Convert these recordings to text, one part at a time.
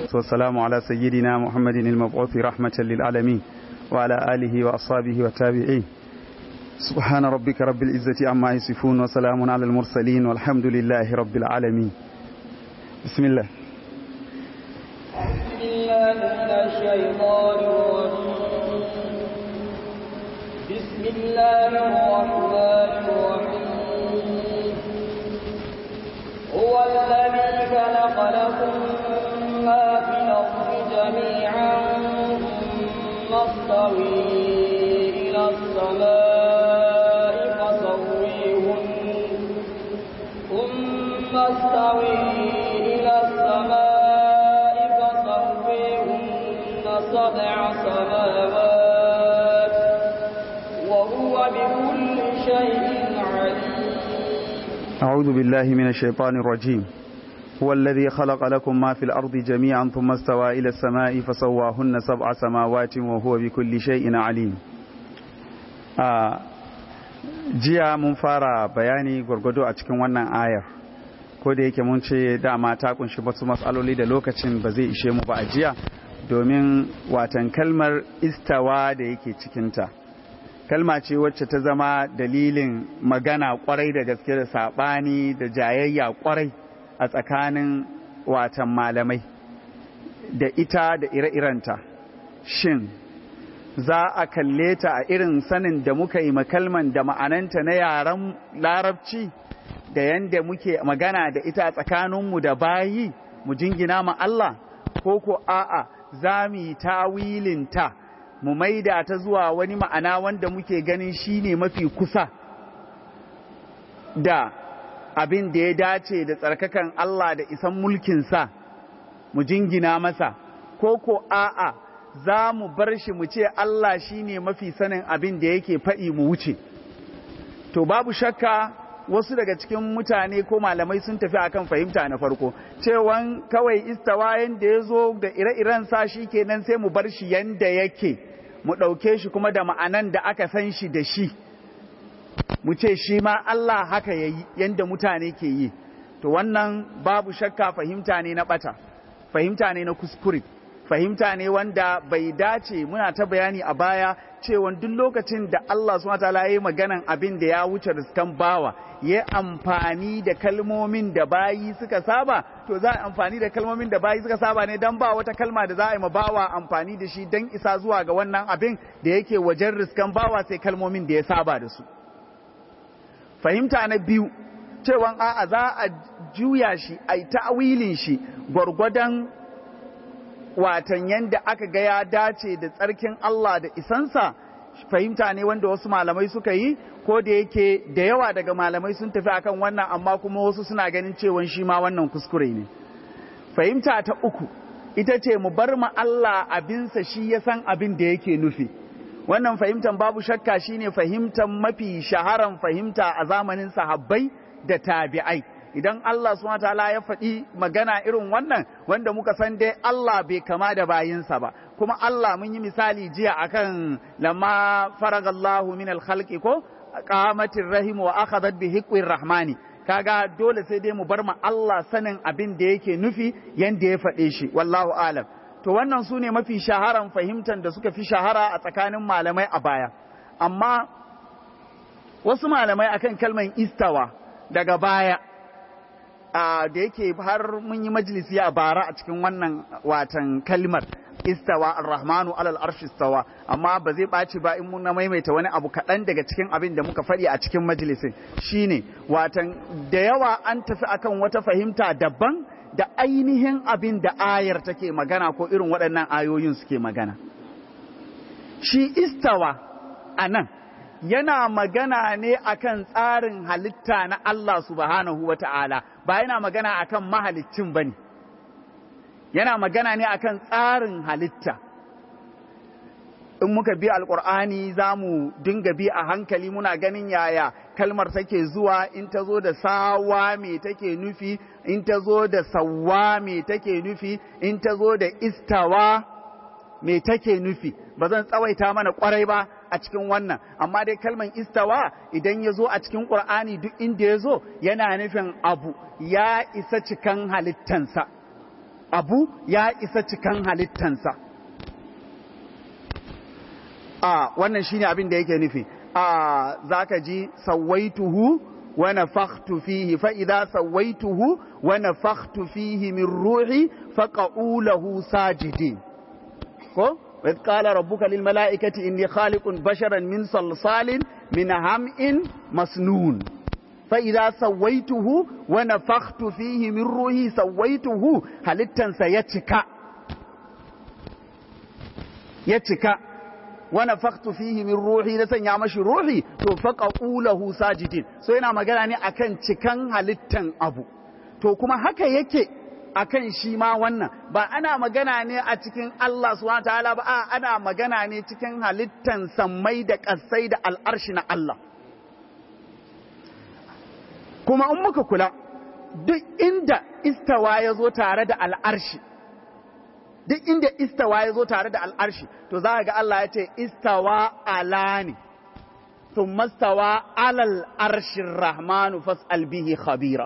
والسلام على سيدنا محمد المبعوث رحمة للعالمين وعلى آله وأصحابه والتابعين سبحان ربك رب العزة عما يصفون وسلام على المرسلين والحمد لله رب العالمين بسم الله بسم الله من الشيطان الرجيم بسم الله الرحمن الرحيم هو الذي خلق لكم ما في الأرض جميعا ثم استوي إلى السماء فسويهن ثم استوي إلى السماء فسويهن سبع سماوات وهو بكل شيء عليم أعوذ بالله من الشيطان الرجيم هو الذي خلق لكم ما في الأرض جميعا ثم استوى إلى السماء فسواهن سبع سماوات وهو بكل شيء عليم آه jiya mun fara bayani gwargwado a cikin wannan ayar ko da yake mun ce dama ta kunshi wasu matsaloli da lokacin ba zai ishe mu ba a jiya domin watan kalmar istawa da yake cikinta kalma ce wacce ta zama dalilin magana kwarai da gaske da saɓani da jayayya kwarai a tsakanin watan malamai da ita da ire-irenta shin za a kalle ta a irin sanin da muka yi makalman da ma'ananta na yaren larabci da yanda muke magana da ita a tsakaninmu da bayi mu jingina ma Allah ko ko a'a za mu yi tawilinta mu maida ta zuwa wani ma'ana wanda muke ganin shine mafi kusa da abin da ya dace da tsarkakan Allah da isan mulkinsa mu jingina masa ko ko a'a za mu bar shi mu ce Allah shi ne mafi sanin abin da yake faɗi mu wuce. To babu shakka wasu daga cikin mutane ko malamai sun tafi akan fahimta na farko, cewan kawai istawa yanda ya zo da ire-iren sa shi kenan sai mu bar shi yanda yake, mu ɗauke shi kuma da ma'anan da aka san shi da shi. Mu ce shi ma Allah haka ya yi yanda mutane ke yi. To wannan babu shakka fahimta ne na ɓata, fahimta ne na kuskure. fahimta ne wanda bai dace muna ta bayani a baya cewa duk lokacin da Allah subhanahu wataala ya yi maganan abin da ya wuce riskan bawa ya amfani da kalmomin da bayi suka saba to za a amfani da kalmomin da bayi suka saba ne dan ba wata kalma da za a yi ma bawa amfani da shi dan isa zuwa ga wannan abin da yake wajen riskan bawa sai kalmomin da ya saba da su fahimta na biyu cewa a'a za a juya shi a yi ta'awilin shi gwargwadon watan yanda aka ga ya dace da tsarkin Allah da isansa fahimta ne wanda wasu malamai suka yi ko da yake da yawa daga malamai sun tafi akan wannan amma kuma wasu suna ganin cewa shi ma wannan kuskure ne fahimta ta uku ita ce mu bar ma Allah abinsa shi ya san abin da yake nufi wannan fahimtan babu shakka shine fahimtan mafi shaharan fahimta a zamanin sahabbai da tabi'ai idan Allah subhanahu wataala ya faɗi magana irin wannan wanda muka san dai Allah bai kama da bayinsa ba kuma Allah mun yi misali jiya akan lamma faragallahu min al-khalqi ko qamatir rahim wa akhadhat bi hiqwir rahmani kaga dole sai dai mu bar ma Allah sanin abin da yake nufi yanda ya faɗe shi wallahu alam to wannan su ne mafi shaharan fahimtar da suka fi shahara a tsakanin malamai a baya amma wasu malamai akan kalman istawa daga baya da yake har mun yi majalisi a bara a cikin wannan watan kalmar istawa ar-rahmanu alal arshi istawa amma ba zai ɓaci ba in mun maimaita wani abu kaɗan daga cikin abin da muka faɗi a cikin majalisin shine watan da yawa an tafi akan wata fahimta daban da ainihin abin da ayar take magana ko irin waɗannan ayoyin suke magana shi istawa a nan yana magana ne akan tsarin halitta na Allah subhanahu wa ta'ala ba yana magana akan mahalicin ba ne yana magana ne akan tsarin halitta in muka bi alkur'ani za mu dinga bi a hankali muna ganin yaya kalmar take zuwa in ta zo da sawa me take nufi in ta zo da sawa me take nufi in ta zo da istawa me take nufi ba zan tsawaita mana kwarai ba a cikin wannan amma dai kalman istawa idan ya zo a cikin ƙur'ani duk inda ya zo yana nufin abu ya isa cikan halittansa abu ya isa cikan halittansa a wannan shine abin da yake nufi a zaka ji sawaituhu wa nafakhtu fihi fa idza sawaituhu wa nafakhtu fihi min ruhi faqa'u lahu sajidin ko wa qala rabbuka lil mala'ikati inni khaliqun basharan min salsalin min ham'in masnun fa idza sawaituhu wa nafakhtu fihi min ruhi sawaituhu halittansa ya cika ya cika wana faktu fihi min ruhi na sanya mashi ruhi to faqa'u lahu sajidin so yana magana ne akan cikan halittan abu to kuma haka yake akan shi ma wannan ba ana magana ne a cikin Allah subhanahu ta'ala ba a ana magana ne cikin halittan sammai da kasai da al'arshi na Allah kuma in muka kula duk inda istawa ya zo tare da al'arshi duk inda istawa ya zo tare da al'arshi to za ga Allah ya ce istawa ala ne sun mastawa alal arshin rahmanu fas'al bihi khabira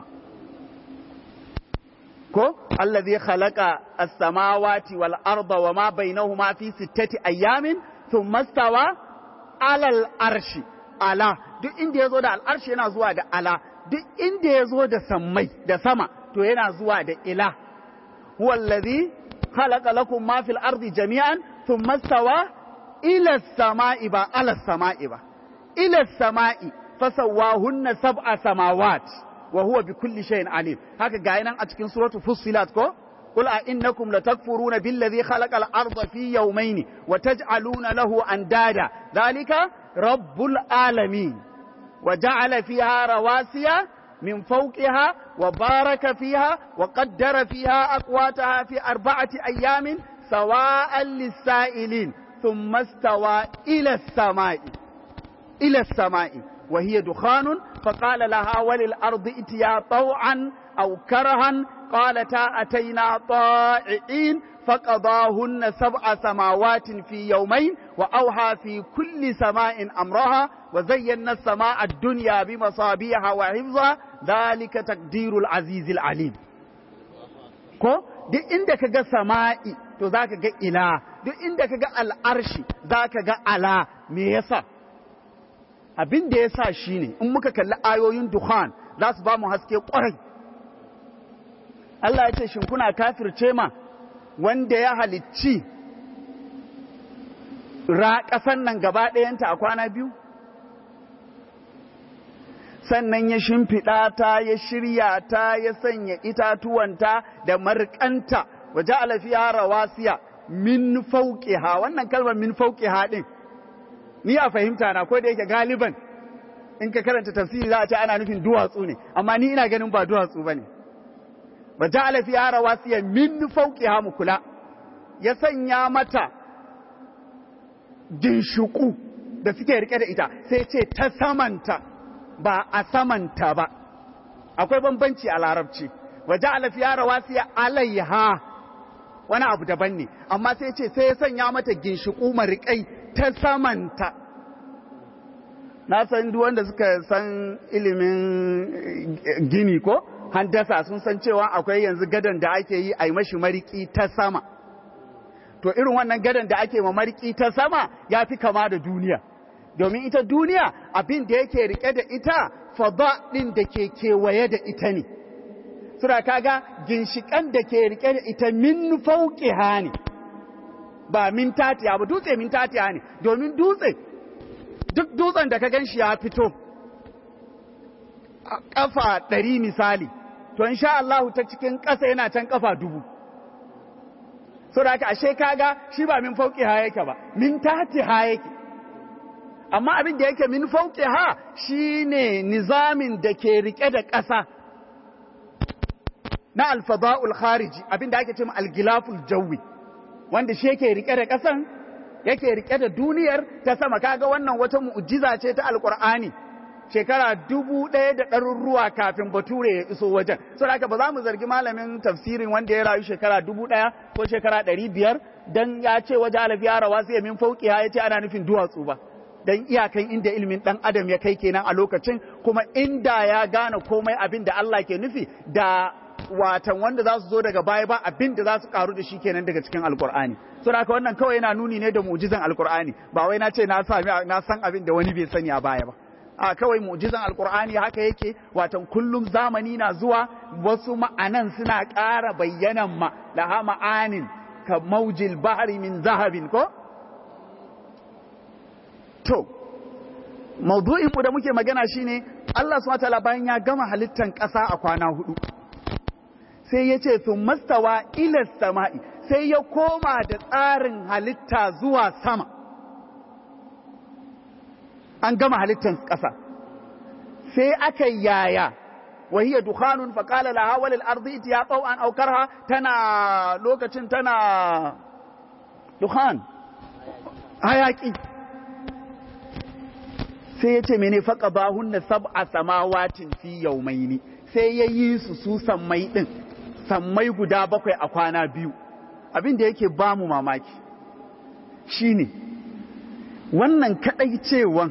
ko Allah zai halaka as-samawati wal arda wa ma bainahuma fi sittati ayyamin sun mastawa alal arshi ala duk inda ya zo da al'arshi yana zuwa da ala duk inda ya zo da sammai da sama to yana zuwa da ila huwa allazi خلق لكم ما في الأرض جميعا ثم استوى إلى السماء با على السماء با إلى السماء فسواهن سبع سماوات وهو بكل شيء عليم هكا قاينا أتكين سورة فصلات كو قل أئنكم لتكفرون بالذي خلق الأرض في يومين وتجعلون له أندادا ذلك رب العالمين وجعل فيها رواسي من فوقها وبارك فيها وقدر فيها أقواتها في أربعة أيام سواء للسائلين ثم استوى إلى السماء إلى السماء وهي دخان فقال لها وللأرض ائتيا طوعا أو كرها قالتا أتينا طائعين فقضاهن سبع سماوات في يومين وأوحى في كل سماء أمرها وزينا السماء الدنيا بمصابيح وحفظها ذلك تقدير العزيز العليم ko duk inda ka ga sama'i to za ka ga ila duk inda ka ga al'arshi za ka ga ala me yasa abin da ya sa shi ne in muka kalli ayoyin dukhan za su ba mu haske ƙwarai Allah ya ce shin kuna kafirce ma wanda ya halicci ra ƙasan nan gaba ɗayanta a kwana biyu sannan ya shimfiɗa ta ya shirya ta ya sanya itatuwanta da marƙanta waje alafiya rawasiya min fauƙiha wannan kalmar min fauƙiha ɗin ni a fahimta na ko da yake galiban in ka karanta tafsiri za a ce ana nufin duwatsu ne amma ni ina ganin ba duwatsu ba ne ba ja'ala fiha rawasiya min fawqiha mu kula ya sanya mata ginshuku da suke rike da ita sai ce ta samanta ba a samanta ba akwai bambanci a larabci wa ja'ala fiha rawasiya alaiha wani abu daban ne amma sai ce sai ya sanya mata ginshuku marikai ta samanta na san duk wanda suka san ilimin gini ko handasa sun san cewa akwai yanzu gadon da ake yi a yi mashi mariki ta sama to irin wannan gadon da ake ma mariki ta sama ya fi kama da duniya domin ita duniya abin da yake rike da ita fada ɗin da ke kewaye da ita ne sura kaga ginshikan da ke rike da ita min fauqiha ne ba min tatiya ba dutse min tatiya ne domin dutse duk dutsen da ka gan shi ya fito a ƙafa ɗari misali to insha Allah ta cikin ƙasa yana can ƙafa dubu so da haka ashe kaga shi ba min fauki ha yake ba min tati ha yake amma abin da yake min fauki ha shine nizamin da ke rike da ƙasa na alfada'ul khariji abin da ake ce algilaful jawi wanda shi yake rike da ƙasan yake rike da duniyar ta sama kaga wannan wata mu'jiza ce ta alqur'ani shekara dubu ɗaya da ɗaruruwa kafin bature ya iso wajen so haka ba za mu zargi malamin tafsirin wanda ya rayu shekara dubu ɗaya ko shekara ɗari biyar dan ya ce waje alafiya rawa sai min fauki ya ce ana nufin duwatsu ba dan iyakan inda ilimin ɗan adam ya kai kenan a lokacin kuma inda ya gane komai abin da Allah ke nufi da watan wanda za su zo daga baya ba abin da za su karu da shi kenan daga cikin alkur'ani so da haka wannan kawai yana nuni ne da mu'jizan alkur'ani ba wai na ce na sami na san abin da wani bai sani a baya ba a kawai mu'jizan alkur'ani haka yake watan kullum zamani na zuwa wasu ma'anan suna ƙara bayyanan ma laha ma'anin ka maujil bahri min zahabin ko to maudu'in mu da muke magana shine Allah subhanahu wataala bayan ya gama halittan ƙasa a kwana hudu sai ya ce sun mastawa ila sama'i sai ya koma da tsarin halitta zuwa sama an gama halittan ƙasa sai aka yaya وهي دخان فقال لها وللأرض اتيا طوعا أو كرها تنا لوكتين تنا دخان hayaki sai ya ce mene faƙa ba hunna sab'a samawatin fi yaumaini sai ya yi su su sammai ɗin sammai guda bakwai a kwana biyu abin da yake ba mu mamaki shine wannan kaɗai cewan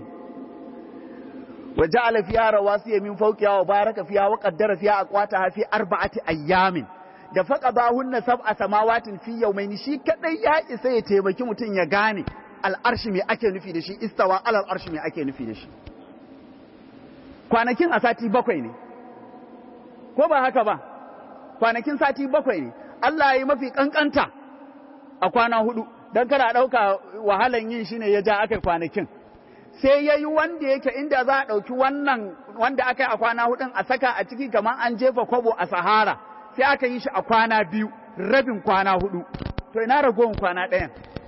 وجعل فيها رواسي من فوقها وبارك فيها وقدر فيها أقواتها في أربعة أيام da faqadahunna sab'a samawatin fi yawmayn shi kadai ya isa ya taimaki mutum ya gane al'arshi me ake nufi da shi istawa alal arshi me ake nufi da shi kwanakin a sati bakwai ne ko ba haka ba kwanakin sati bakwai ne Allah ya yi mafi kankanta a kwana hudu dan kada dauka wahalan yin shine ya ja aka kwanakin sai ya yi wanda yake inda za a ɗauki wannan wanda aka yi a kwana hudun a saka a ciki kamar an jefa kwabo a sahara sai aka yi shi a kwana biyu rabin kwana hudu to ina ragowar kwana ɗayan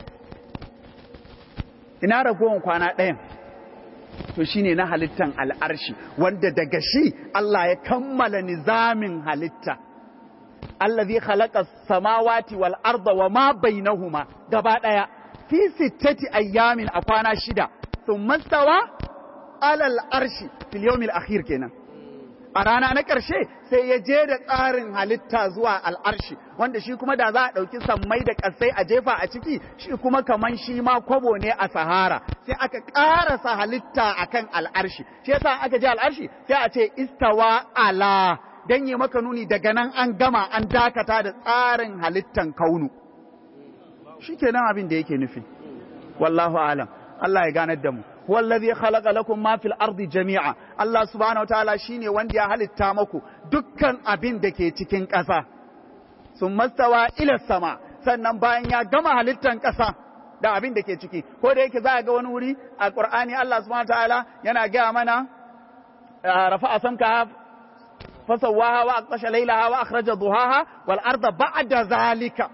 ina ragowar kwana ɗayan to shine na halittan al'arshi wanda daga shi Allah ya kammala nizamin halitta allazi khalaqa samawati wal arda wa ma bainahuma gaba ɗaya fi sittati ayyamin a kwana shida ثم استوى على الأرش في اليوم الأخير kenan a rana na ƙarshe sai ya je da tsarin halitta zuwa al'arshi wanda shi kuma da za a ɗauki sammai da ƙasai a jefa a ciki shi kuma kaman shi ma kwabo ne a sahara sai aka ƙarasa halitta akan al'arshi shi yasa aka je al'arshi sai a ce istawa ala dan yi maka nuni daga nan an gama an dakata da tsarin halittan kaunu shi kenan abin da yake nufi wallahu alam Allah ya ganar da mu wallazi khalaqa lakum ma fil ardi jami'a Allah subhanahu wataala shine wanda ya halitta maku dukkan abin da ke cikin ƙasa summa stawa ila sama sannan bayan ya gama halittan ƙasa da abin da ke ciki ko da yake za ga wani wuri a Qur'ani Allah subhanahu wataala yana gaya mana rafa'a samka fasawaha wa aqtasha laylaha wa akhraja duhaha wal arda ba'da zalika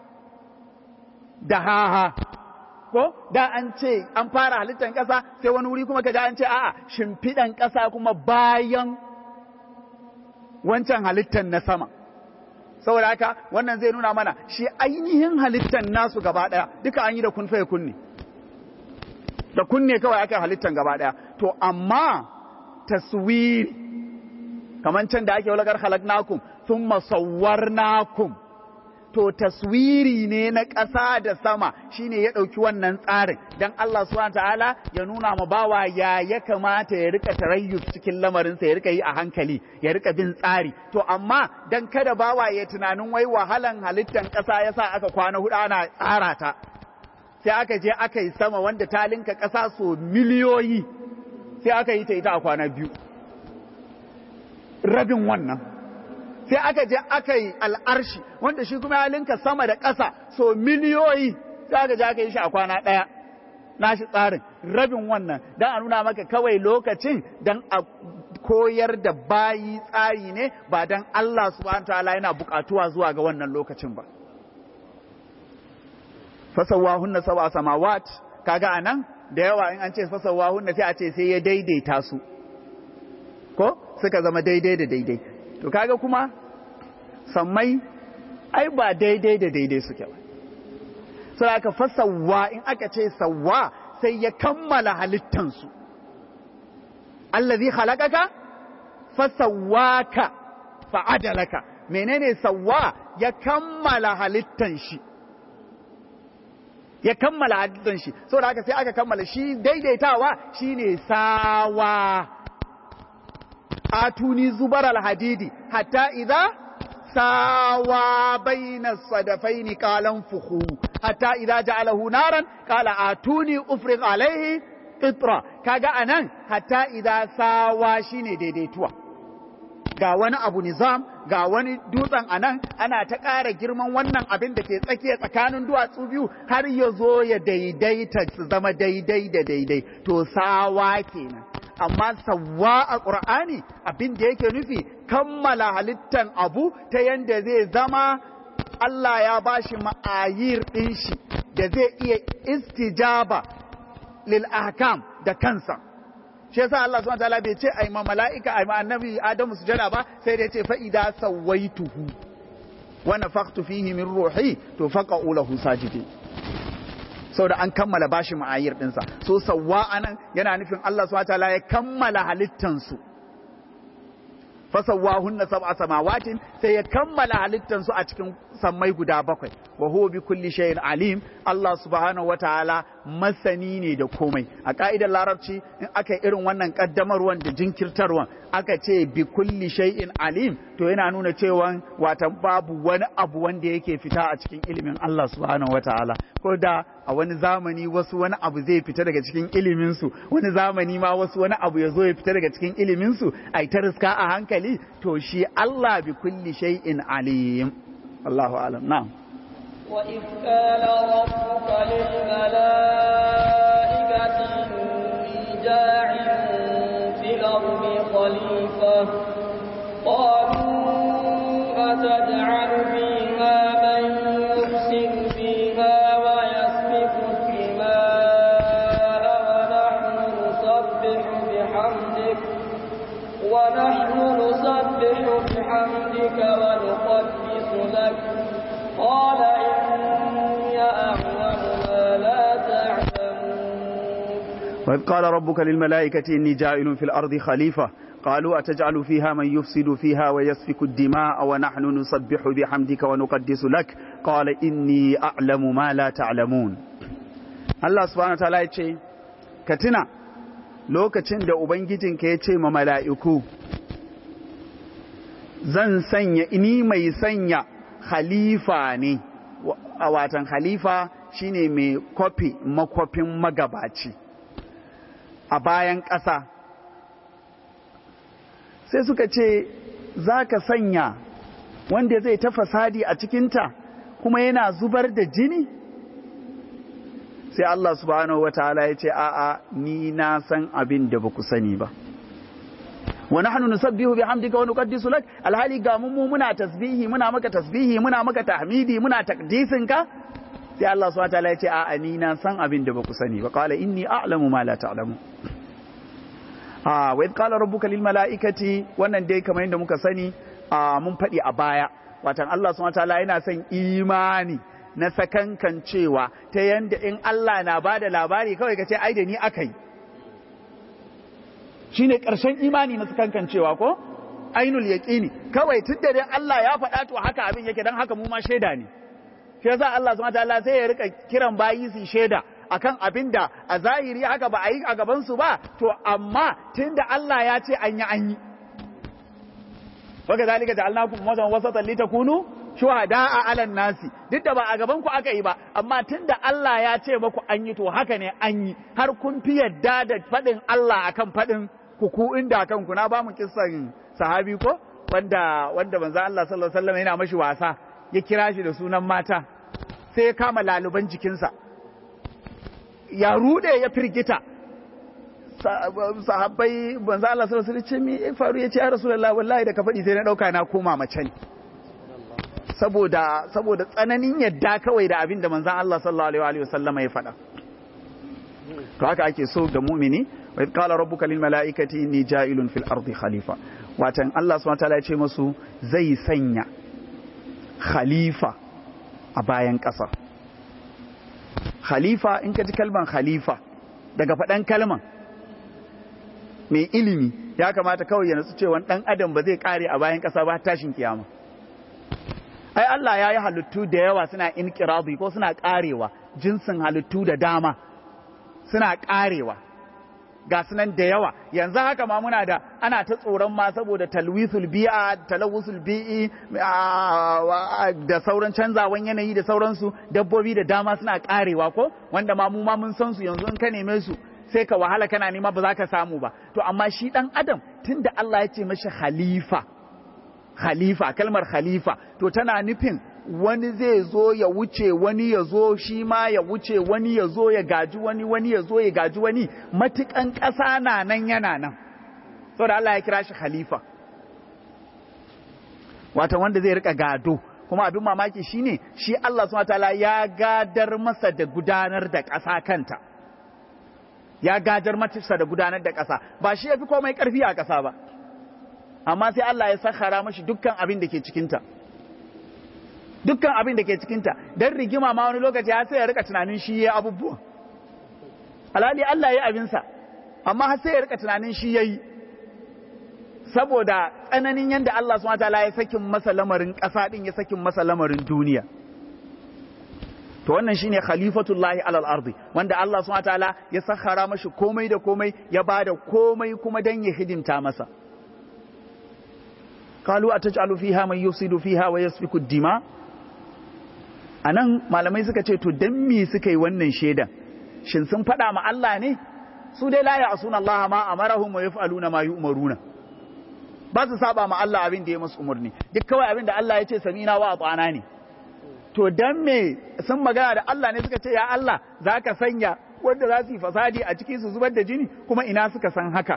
dahaha ko da an ce an fara halittar ƙasa sai wani wuri kuma kaji an ce a'a shimfiɗan ƙasa kuma bayan wancan halittar na sama saboda haka wannan zai nuna mana shi ainihin halittar nasu gaba ɗaya duka an yi da kun faye kunne da kunne kawai aka halittar gaba ɗaya to amma taswiri kamar can da ake walagar halaknakum sun masawwarnakum to taswiri ne na ƙasa da sama shine ya ɗauki wannan tsarin dan Allah subhanahu ta'ala ya nuna ma bawa ya ya kamata ya rika tarayyus cikin lamarinsa ya rika yi a hankali ya rika bin tsari to amma dan kada bawa ya tunanin wai wahalan halittan ƙasa yasa aka kwana hudu ana tsara ta sai aka je aka yi sama wanda ta linka ƙasa so miliyoyi sai aka yi ta ita a kwana biyu rabin wannan sai aka je aka yi al'arshi wanda shi kuma ya linka sama da ƙasa so miliyoyi sai aka je aka yi shi a kwana ɗaya nashi tsarin rabin wannan don a nuna maka kawai lokacin don a koyar da bayi tsari ne ba don Allah subhanahu ta'ala yana buƙatuwa zuwa ga wannan lokacin ba fasawahunna sab'a samawat kaga anan da yawa in an ce fasawahunna sai a ce sai ya daidaita su ko suka zama daidai da daidai to kaga kuma sammai ai ba daidai da daidai suke ba so aka fasawa in aka ce sawa sai ya kammala halittansu allazi khalaqaka fasawaka fa'adalaka menene sawa ya kammala halittan shi ya kammala halittan shi saboda haka sai aka kammala shi daidaitawa shine sawa atuni zubar alhadidi hatta idza sawa baina sadafaini qalan fuhu hatta idza ja'alahu naran qala atuni ufriq alaihi qitra kaga anan hatta idza sawa shine daidaituwa ga wani abu nizam ga wani dutsen a nan ana ta ƙara girman wannan abin da ke tsakiya tsakanin duwatsu biyu har ya zo ya daidaita su zama daidai da daidai to sawa kenan amma sawa a ƙur'ani abin da yake nufi kammala halittan abu ta yanda zai zama Allah ya bashi ma'ayir ɗin shi da zai iya istijaba lil ahkam da kansa shi yasa Allah subhanahu wataala bai ce ai ma mala'ika ai ma annabi Adamu sujada ba sai da ya ce fa idza sawaituhu wa nafakhtu fihi min ruhi to faqa'u lahu sajidin saboda an kammala bashi ma'ayir dinsa so sawwa anan yana nufin Allah subhanahu wataala ya kammala halittan su fasawwahunna sab'a samawatin sai ya kammala halittan su a cikin sammai guda bakwai wa huwa bi kulli shay'in alim Allah subhanahu wataala masani ne da komai a ka'idar larabci in aka irin wannan kaddamarwan da jinkirtarwan aka ce bi kulli shay'in alim to yana nuna cewa wata babu wani abu wanda yake fita a cikin ilimin Allah subhanahu wataala ko da a wani zamani wasu wani abu zai fita daga cikin ilimin su wani zamani ma wasu wani abu ya zo ya fita daga cikin ilimin su ai ta riska a hankali to shi Allah bi kulli shay'in alim Allahu alam na'am وإذ قال ربك للملائكة إني جاعل في الأرض خليفة قالوا أتجعل فيها من يفسد فيها ويسفك الدماء ونحن نسبح بحمدك ونحن نسبح بحمدك ونقدس لك قال إني أعلم ما لا تعلمون وإذ قال ربك للملائكة إني جاعل في الأرض خليفة قالوا أتجعل فيها من يفسد فيها ويسفك الدماء ونحن نسبح بحمدك ونقدس لك قال إني أعلم ما لا تعلمون الله سبحانه وتعالى يقول كتنا lokacin da Ubangijinka ya ce ma mala'iku, Zan sanya, ini mai sanya khalifa ne, a watan khalifa shine mai kwafi makwafin magabaci a bayan ƙasa. Sai suka ce, Za ka sanya wanda zai ta fasadi a cikinta kuma yana zubar da jini? sai Allah subhanahu wa ta'ala ya ce a'a ni na san abin da ba ku sani ba wa nahnu nusabbihu bihamdika wa nuqaddisu lak alhali ga mu muna tasbihi muna maka tasbihi muna maka tahmidi muna takdisin ka sai Allah subhanahu wa ta'ala ya ce a'a ni na san abin da ba ku sani ba qala inni a'lamu ma la ta'lamu ah wa id qala rabbuka lil mala'ikati wannan dai kamar yadda muka sani mun faɗi a baya watan Allah subhanahu wa ta'ala yana son imani na sakankan cewa ta yanda in Allah na ba da labari kawai ka ce ai da ni aka yi shi ne ƙarshen imani na sakankan cewa ko ainul yaƙini kawai tun da dai Allah ya faɗa to haka abin yake don haka mu ma shaida ne shi yasa Allah subhanahu wataala sai ya rika kiran bayi su shaida akan abin da a zahiri haka ba a yi a gaban su ba to amma tun da Allah ya ce an yi an yi وكذلك جعلناكم أمة وسطا لتكونوا shuhada a alan nasi duk da ba a gaban ku aka yi ba amma tunda Allah ya ce maku an yi to haka ne an yi har kun fi yadda da faɗin Allah akan faɗin ku ku inda kan ku na ba mu kissan sahabi ko wanda wanda manzo Allah sallallahu alaihi wasallam yana mashi wasa ya kira shi da sunan mata sai ya kama laluban jikinsa ya rude ya firgita sahabbai banza Allah sallallahu alaihi wasallam me faru yace ya rasulullahi wallahi da ka faɗi sai na dauka na koma mace ne saboda saboda tsananin yadda kawai da abin da manzon Allah sallallahu alaihi wasallam ya faɗa to haka ake so da mu'mini wa qala rabbuka lil malaikati inni ja'ilun fil ardi khalifa watan Allah subhanahu wataala ya ce musu zai sanya khalifa a bayan ƙasa khalifa in ka ji kalman khalifa daga faɗan kalman mai ilimi ya kamata kawai ya natsu cewa ɗan adam ba zai ƙare a bayan ƙasa ba tashin kiyama ai Allah ya yi halittu da yawa suna inƙirabi ko suna ƙarewa jinsin halittu da dama suna ƙarewa ga sunan da yawa yanzu haka ma muna da ana ta tsoron ma saboda talwisul bi'a talawusul bi'i da sauran canzawan yanayi da sauransu dabbobi da dama suna karewa ko wanda ma mu ma mun san su yanzu in ka neme su sai ka wahala kana nema ba za ka samu ba to amma shi dan adam tunda Allah ya ce mashi khalifa khalifa kalmar khalifa to tana nufin wani zai zo ya wuce wani ya zo shi ma ya wuce wani ya zo ya gaji wani wani ya zo ya gaji wani matukan ƙasa na nan yana nan saboda Allah ya kira shi khalifa wata wanda zai rika gado kuma abin mamaki shine shi Allah subhanahu wataala ya gadar masa da gudanar da ƙasa kanta ya gadar masa da gudanar da ƙasa ba shi ya fi komai ƙarfi a ƙasa ba amma sai Allah ya sakhara mashi dukkan abin da ke cikinta dukkan abin da ke cikinta don rigima ma wani lokaci ya sai ya rika tunanin shi ya abubuwa alhali Allah ya yi abinsa amma har sai ya rika tunanin shi ya yi saboda tsananin yadda Allah su mata ya sakin masa lamarin ƙasa ɗin ya sakin masa lamarin duniya to wannan shine khalifatullahi alal ardi wanda Allah subhanahu wataala ya sakhara mashi komai da komai ya bada komai kuma dan ya hidimta masa qalu ataj'alu fiha man yufsidu fiha wa yasfiku ad-dima anan malamai suka ce to dan me suka yi wannan shedan shin sun faɗa ma Allah ne su dai la ya'suna Allah ma amarahum wa yaf'aluna ma yu'maruna ba su saba ma Allah abin da ya musu umarni duk kawai abin da Allah ya ce samina wa atana ne to dan me sun magana da Allah ne suka ce ya Allah za ka sanya wanda za su yi fasadi a ciki su zubar da jini kuma ina suka san haka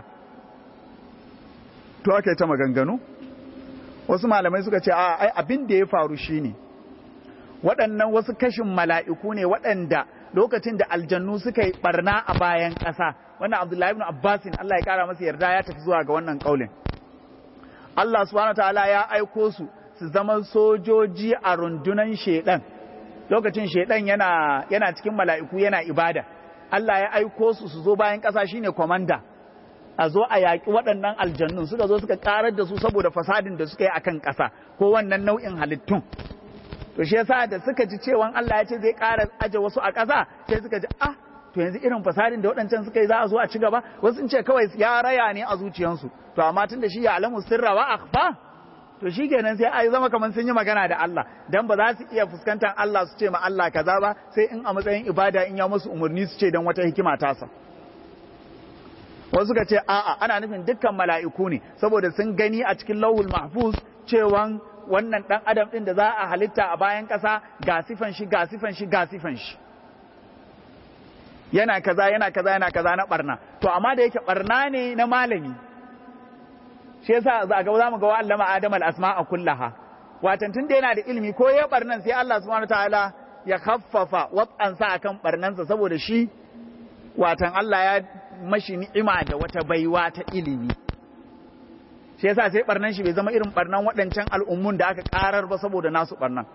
to aka yi ta maganganu wasu malamai suka ce a ai abin da ya faru shine waɗannan wasu kashin mala'iku ne waɗanda lokacin da aljannu suka yi barna a bayan ƙasa wannan abdullahi ibn abbasin Allah ya kara masa yarda ya tafi zuwa ga wannan kaulin Allah subhanahu wa ta'ala ya aiko su su zama sojoji a rundunan shedan lokacin shedan yana yana cikin mala'iku yana ibada Allah ya aiko su su zo bayan ƙasa shine komanda a zo a yaƙi waɗannan aljannun suka zo suka ƙarar da su saboda fasadin da suka yi akan ƙasa ko wannan nau'in halittun to shi yasa da suka ji cewan Allah ya ce zai ƙara aje wasu a ƙasa sai suka ji ah to yanzu irin fasadin da waɗancan suka yi za a zo a ci gaba wasu sun ce kawai ya raya ne a zuciyansu to amma tun da shi ya alamu sirra wa akhfa to shi kenan sai ai zama kamar sun yi magana da Allah dan ba za su iya fuskantar Allah su ce ma Allah kaza ba sai in a matsayin ibada in ya musu umarni su ce dan wata hikima tasa wasu ka ce a'a ana nufin dukkan mala'iku ne saboda sun gani a cikin lawul mahfuz cewan wannan dan adam din da za a halitta a bayan kasa ga sifan shi ga sifan shi ga sifan shi yana kaza yana kaza yana kaza na barna to amma da yake barna ne na malami shi yasa za ga za mu ga wa allama adam al asma'a kullaha watan tun da yana da ilimi ko ya barnan sai Allah subhanahu wataala ya khaffafa wat'an sa akan barnansa saboda shi watan Allah ya mashi ni'ima da wata baiwa ta ilimi shi yasa sai barnan shi bai zama irin barnan waɗancan al'ummun da aka karar ba saboda nasu barnan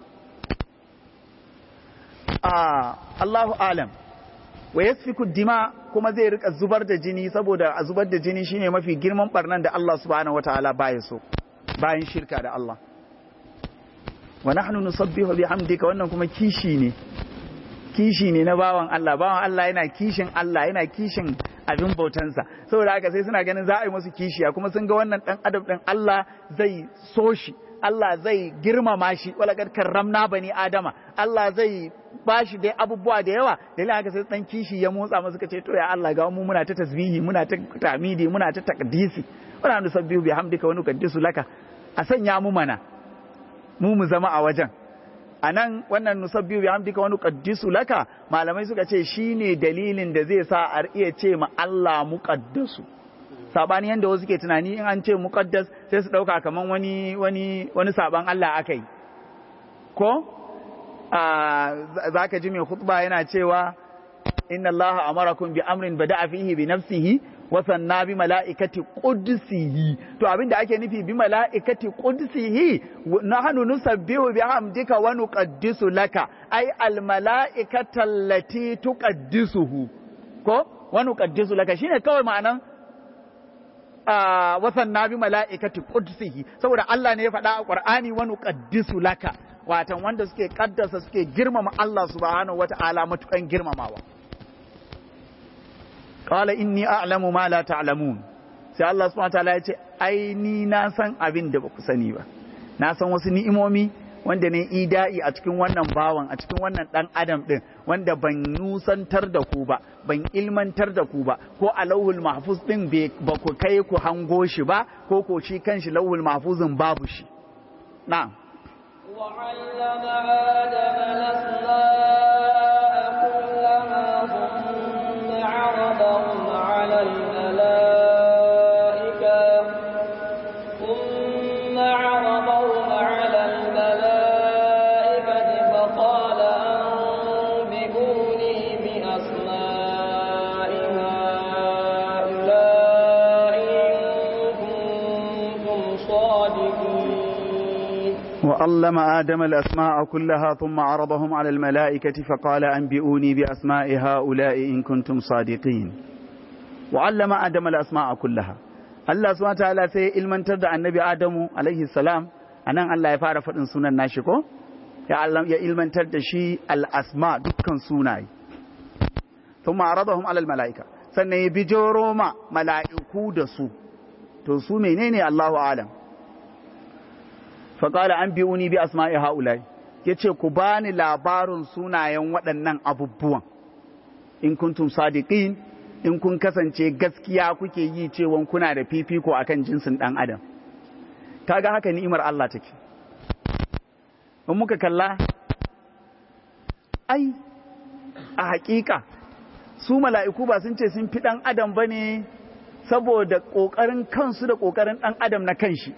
Allahu alam wa yasfiku dima kuma zai rika zubar da jini saboda a zubar da jini shine mafi girman barnan da Allah subhanahu wataala baya so bayan shirka da Allah wa nahnu nusabbihu bihamdika wannan kuma kishi ne kishi ne na bawan Allah bawan Allah yana kishin Allah yana kishin abin bautansa saboda haka sai suna ganin za a yi musu kishiya kuma sun ga wannan dan adam din Allah zai so shi Allah zai girmama shi walakar karramna bani adama Allah zai bashi dai abubuwa da yawa dalilin haka sai dan kishi ya motsa masa kace to ya Allah ga mu muna ta tasbihi muna ta tamidi muna ta taqdisi wala nusabbihu bihamdika wa nuqaddisu laka a sanya mu mana mu mu zama a wajen anan wannan nusabbihu bihamdika wa nuqaddisu laka malamai suka ce shine dalilin da zai sa a iya ce ma Allah muqaddasu sabani yanda wasu ke tunani in an ce muqaddas sai su dauka kaman wani wani wani saban Allah akai ko za ka ji mai khutba yana cewa inna allaha amarakum bi amrin bada'a fihi bi nafsihi wa sanna bi mala'ikati qudsihi to abinda ake nufi bi mala'ikati qudsihi nahnu nusabbihu bi hamdika wa nuqaddisu laka ay al mala'ikata allati tuqaddisuhu ko wa nuqaddisu laka shine kawai ma'anan wa sanna bi mala'ikati qudsihi saboda Allah ne ya faɗa a Qur'ani wa nuqaddisu laka watan wanda suke kaddasa suke girmama Allah subhanahu wata'ala matukan girmamawa qala inni a'lamu ma la ta'lamun sai Allah subhanahu wataala ya ce ai ni na san abin da ba ku sani ba na san wasu ni'imomi wanda ne ida'i a cikin wannan bawan a cikin wannan dan adam din wanda ban nusantar da ku ba ban ilmantar da ku ba ko a lauhul mahfuz din ba ku kai ku hango shi ba ko ko shi kanshi lauhul mahfuzin babu shi na'am وعلم آدم الأسماء كلها ثم عرضهم على الملائكة ثم عرضهم على الملائكة فقال أنبئوني بأسماء هؤلاء إن كنتم صادقين وعلم آدم الأسماء كلها ثم عرضهم على الملائكة فقال أنبئوني بأسماء هؤلاء إن كنتم صادقين وعلم آدم الأسماء كلها Allah subhanahu wa ta'ala sai ilmantar da annabi Adamu alaihi salam anan Allah ya fara faɗin sunan nashi ko ya Allah ya ilmantar da shi al-asma dukkan sunaye thumma aradahum ala al-mala'ika sannan ya bijoro ma mala'iku da su to su menene Allahu alam faƙala an biyu ni bi asma'i ha'ulai ya ce ku bani labarin sunayen waɗannan abubuwan in kuntum sadiqin in kun kasance gaskiya kuke yi cewa kuna da fifiko akan jinsin ɗan adam kaga haka ni'imar Allah take in muka kalla ai a haƙiƙa su mala'iku ba sun ce sun fi ɗan adam ba ne saboda ƙoƙarin kansu da ƙoƙarin ɗan adam na kanshi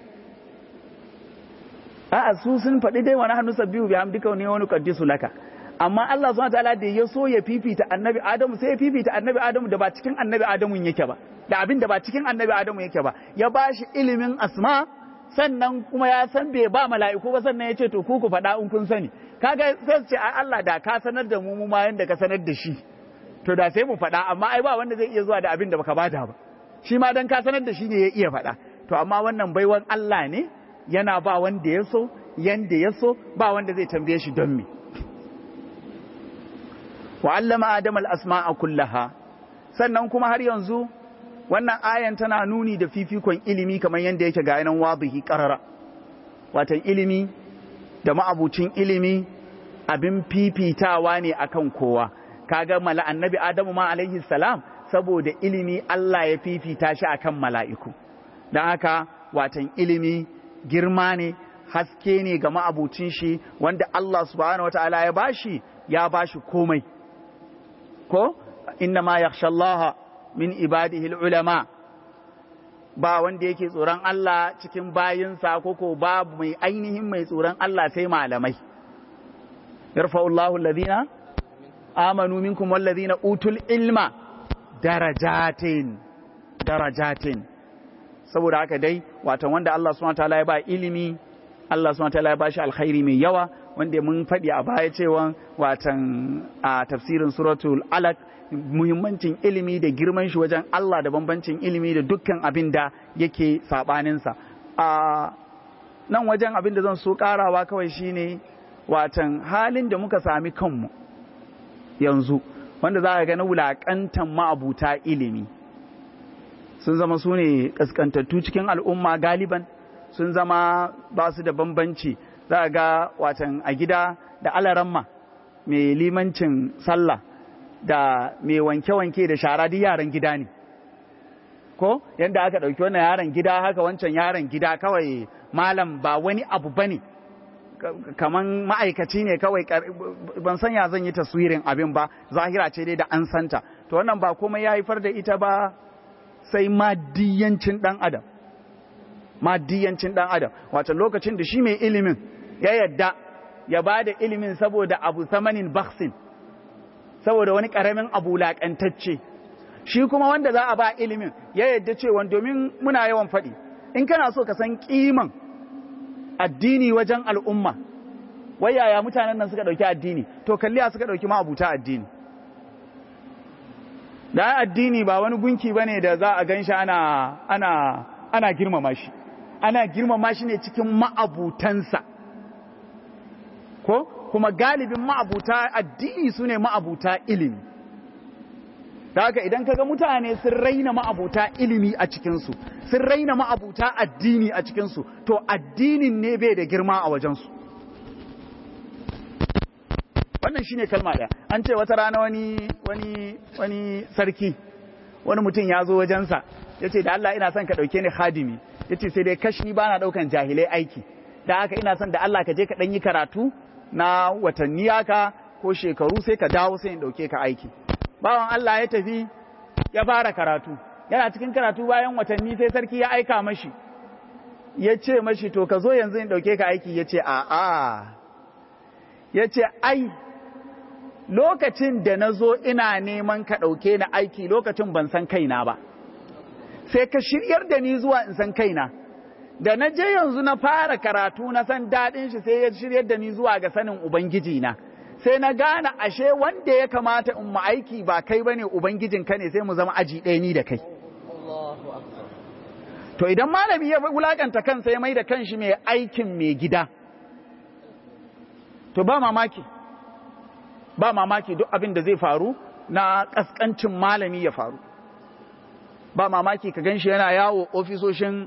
a'a su sun faɗi dai wani hannu sabbihu bi hamdika ne wani qaddisu laka amma Allah subhanahu wataala da ya so ya fifita annabi Adamu sai ya fifita annabi Adamu da ba cikin annabi Adamu yake ba da abin da ba cikin annabi Adamu yake ba ya bashi ilimin asma sannan kuma ya san bai ba mala'iku ba sannan ya ce to ku ku faɗa in kun sani kaga sai ce ai Allah da ka sanar da mu mu ma yanda ka sanar da shi to da sai mu faɗa amma ai ba wanda zai iya zuwa da abin da baka bada ba shi ma dan ka sanar da shi ne ya iya faɗa to amma wannan baiwan Allah ne yana ba wanda ya so yanda ya so ba wanda zai tambaye shi don me wa allama adam al-asma'a kullaha sannan kuma har yanzu wannan ayan tana nuni da fifikon ilimi kamar yanda yake ga yanan wadihi qarara watan ilimi da ma'abucin ilimi abin fifitawa ne akan kowa kaga mala annabi adamu ma alaihi salam saboda ilimi Allah ya fifita shi akan mala'iku don haka watan ilimi girma ne haske ne ga ma'abucin shi wanda Allah subhanahu wa ta'ala ya bashi ya bashi komai ko inna ma yakhshallaha min ibadihi ulama ba wanda yake tsoron Allah cikin bayinsa ko ko babu mai ainihin mai tsoron Allah sai malamai yarfa'ullahu alladhina amanu minkum walladhina utul ilma darajatin darajatin saboda haka dai watan wanda Allah subhanahu wataala ya ba ilimi Allah subhanahu wataala ya ba shi alkhairi mai yawa wanda mun faɗi a baya cewa watan a tafsirin suratul alaq muhimmancin ilimi da girman shi wajen Allah da bambancin ilimi da dukkan abin da yake sabaninsa a nan wajen abin da zan so karawa kawai shine watan halin da muka sami kanmu yanzu wanda za ka ga na wulaƙantan ma'abuta ilimi sun zama su ne ƙasƙantattu cikin al'umma galiban sun zama ba su da bambanci za a ga watan a gida da alaramma mai limancin sallah da mai wanke-wanke da shara duk yaran gida ne ko yadda aka ɗauki wannan yaran gida haka wancan yaran gida kawai malam ba wani abu bane kaman ma'aikaci ne kawai ban san ya zan yi taswirin abin ba zahira ce dai da an santa to wannan ba komai ya haifar da ita ba sai maddiyancin dan adam maddiyancin dan adam wato lokacin da shi mai ilimin ya yadda ya ba da ilimin saboda abu samanin baksin saboda wani karamin abu laƙantacce shi kuma wanda za a ba ilimin ya yadda cewa domin muna yawan faɗi in kana so ka san kiman addini wajen al'umma wai yaya mutanen nan suka ɗauki addini to kalliya suka ɗauki ma'abuta addini da addini ba wani gunki bane da za a gan shi ana ana ana girmama shi ana girmama shi ne cikin ma'abutansa ko kuma galibin ma'abuta addini su ne ma'abuta ilimi ta haka idan kaga mutane sun raina ma'abuta ilimi a cikinsu sun raina ma'abuta addini a cikinsu to addinin ne bai da girma a wajensu wannan shine kalma ɗaya an ce wata rana wani wani wani sarki wani mutum ya zo wajensa ya ce da Allah ina son ka ɗauke ni hadimi ya ce sai dai kashi ba na ɗaukan jahilai aiki da haka ina son da Allah ka je ka ɗan yi karatu na watanni haka ko shekaru sai ka dawo sai in ɗauke ka aiki bawan Allah ya tafi ya fara karatu yana cikin karatu bayan watanni sai sarki ya aika mashi ya ce mashi to ka zo yanzu in ɗauke ka aiki ya ce a'a ya ce ai lokacin da na zo ina neman ka ɗauke na aiki lokacin ban san kaina ba sai ka shiryar da ni zuwa in san kaina da na je yanzu na fara karatu na san daɗin shi sai ya shiryar da ni zuwa ga sanin ubangiji na sai na gane ashe wanda ya kamata in mu aiki ba kai bane ubangijin ka ne sai mu zama aji ɗaya ni da kai to idan malami ya wulakanta kansa ya mai da kanshi mai aikin mai gida to ba mamaki ba mamaki duk abin da zai faru na kaskancin malami ya faru ba mamaki ka ganshi yana yawo ofisoshin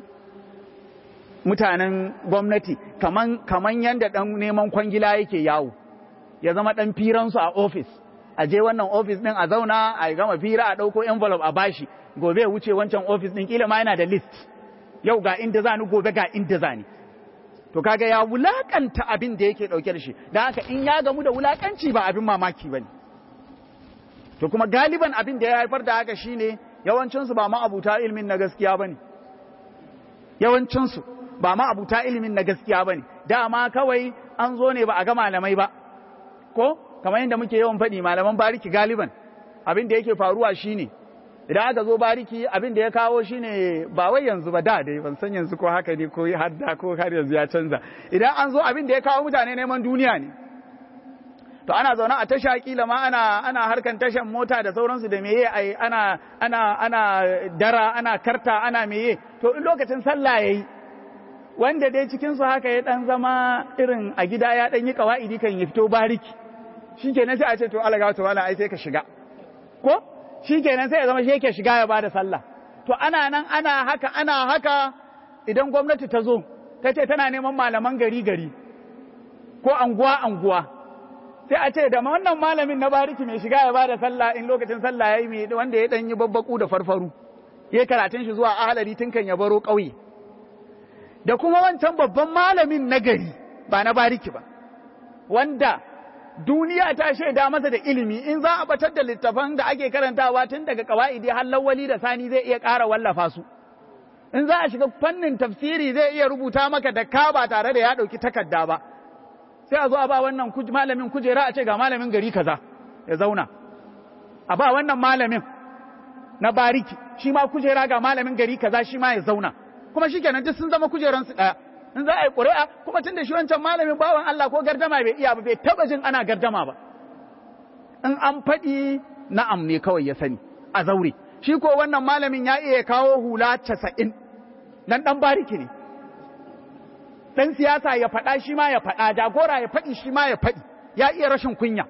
mutanen gwamnati kaman kaman yanda dan neman kwangila yake yawo ya zama dan firansu a ofis a je wannan ofis din a zauna a gama fira a dauko envelope a bashi gobe ya wuce wancan ofis din kila ma yana da list yau ga inda zani gobe ga inda zani to kaga ya wulakanta abin da yake dauke da shi dan haka in ya gamu da wulakanci ba abin mamaki bane to kuma galiban abin da ya haifar da haka shine yawancin su ba ma abuta ilimin na gaskiya bane yawancin su ba ma abuta ilimin na gaskiya bane dama kawai an zo ne ba a ga malamai ba ko kamar yadda muke yawan faɗi malaman bariki galiban abin da yake faruwa shine idan aka zo bariki abin da ya kawo shine ba wai yanzu ba da dai ban san yanzu ko haka ne ko har da ko har yanzu ya canza idan an zo abin da ya kawo mutane neman duniya ne to ana zaune a tasha kila ma ana ana harkan tashan mota da sauransu da meye ai ana ana ana dara ana karta ana meye to in lokacin sallah yayi wanda dai cikin su haka ya dan zama irin a gida ya dan yi kawaidi kan ya fito bariki shikenan sai a ce to Allah ga to wala ai sai ka shiga ko shi kenan sai ya zama shi yake shiga ya bada sallah to ana nan ana haka ana haka idan gwamnati ta zo ta ce tana neman malaman gari gari ko anguwa anguwa sai a ce da wannan malamin na bariki mai shiga ya bada sallah in lokacin sallah yayi mai wanda ya dan yi babbaku da farfaru ya karatun shi zuwa ahalari tun kan ya baro ƙauye da kuma wancan babban malamin na gari ba na bariki ba wanda duniya ta shaida masa da ilimi in za a batar da littafan da ake karantawa tun daga kawa'idi har lawali da sani zai iya ƙara wallafa su in za a shiga fannin tafsiri zai iya rubuta maka da ka ba tare da ya ɗauki takarda ba sai a zo a ba wannan malamin kujera a ce ga malamin gari kaza ya zauna a ba wannan malamin na bariki shi ma kujera ga malamin gari kaza shi ma ya zauna kuma shikenan duk sun zama kujeransu ɗaya in za a yi ƙuri'a kuma tun da shi wancan malamin bawan Allah ko gardama bai iya ba bai taba jin ana gardama ba in an faɗi na'am ne kawai ya sani a zaure shi ko wannan malamin ya iya kawo hula casa'in dan ɗan bariki ne ɗan siyasa ya faɗa shi ma ya faɗa jagora ya faɗi shi ma ya faɗi ya iya rashin kunya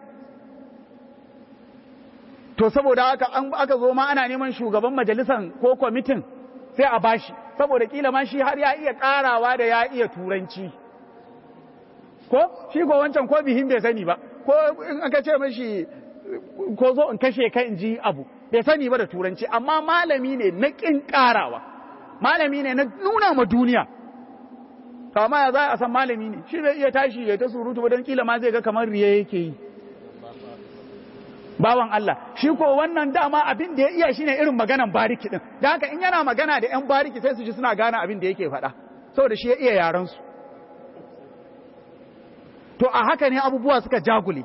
to saboda haka an aka zo ma ana neman shugaban majalisan ko kwamitin sai a bashi saboda kila ma shi har ya iya karawa da ya iya turanci ko shi ko wancan ko bihin bai sani ba ko in aka ce mashi ko zo in kashe ka in ji abu bai sani ba da turanci amma malami ne na kin karawa malami ne na nuna ma duniya kama ya za a san malami ne shi bai iya tashi ya ta surutu ba don kila ma zai ga kamar riya yake yi bawan Allah shi ko wannan dama abin da ya iya shine irin maganan bariki din da haka in yana magana da yan bariki sai su ji suna gane abin da yake faɗa saboda shi ya iya yaran su to a haka ne abubuwa suka jagule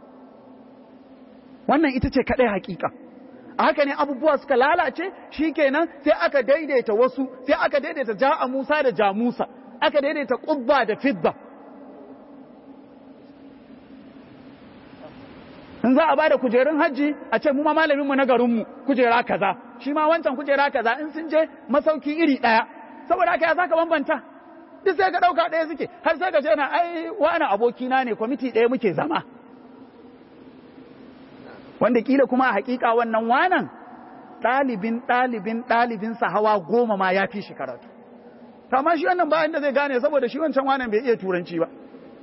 wannan ita ce kadai hakika a haka ne abubuwa suka lalace shikenan sai aka daidaita wasu sai aka daidaita ja'a Musa da Jamusa aka daidaita qubba da fidda in za a bada kujerun hajji a ce mu ma malamin mu na garin mu kujera kaza shi ma wancan kujera kaza in sun je masauki iri daya saboda haka ya zaka bambanta duk sai ka dauka daya suke har sai ka ce na ai wani aboki na ne kwamiti daya muke zama wanda kila kuma a hakika wannan wanan ɗalibin ɗalibin ɗalibinsa hawa goma ma ya fi shi karatu amma shi wannan bayan da zai gane saboda shi wancan wanan bai iya turanci ba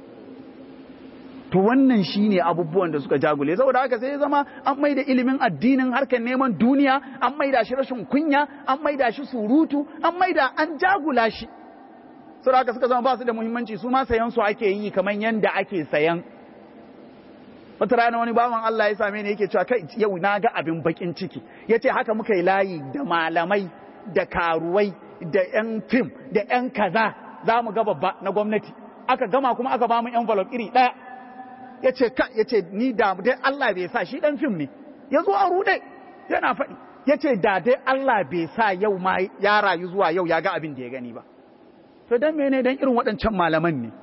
to wannan shine abubuwan da suka jagule saboda haka sai ya zama an maida ilimin addinin harkar neman duniya an maida shi rashin kunya an maida shi surutu an maida an jagula shi saboda haka suka zama ba su da muhimmanci su ma sayan su ake yi kamar yanda ake sayan wata rana wani bawan Allah ya same ni yake cewa kai yau na ga abin bakin ciki yace haka muka yi layi da malamai da karuwai da yan fim da yan kaza za mu ga babba na gwamnati aka gama kuma aka ba mu envelope iri daya ya ce ka ya ce ni da dai Allah bai sa shi dan fim ne ya zo a rude yana faɗi ya ce da dai Allah bai sa yau ma ya rayu zuwa yau ya ga abin da ya gani ba to dan mene dan irin waɗancan malaman ne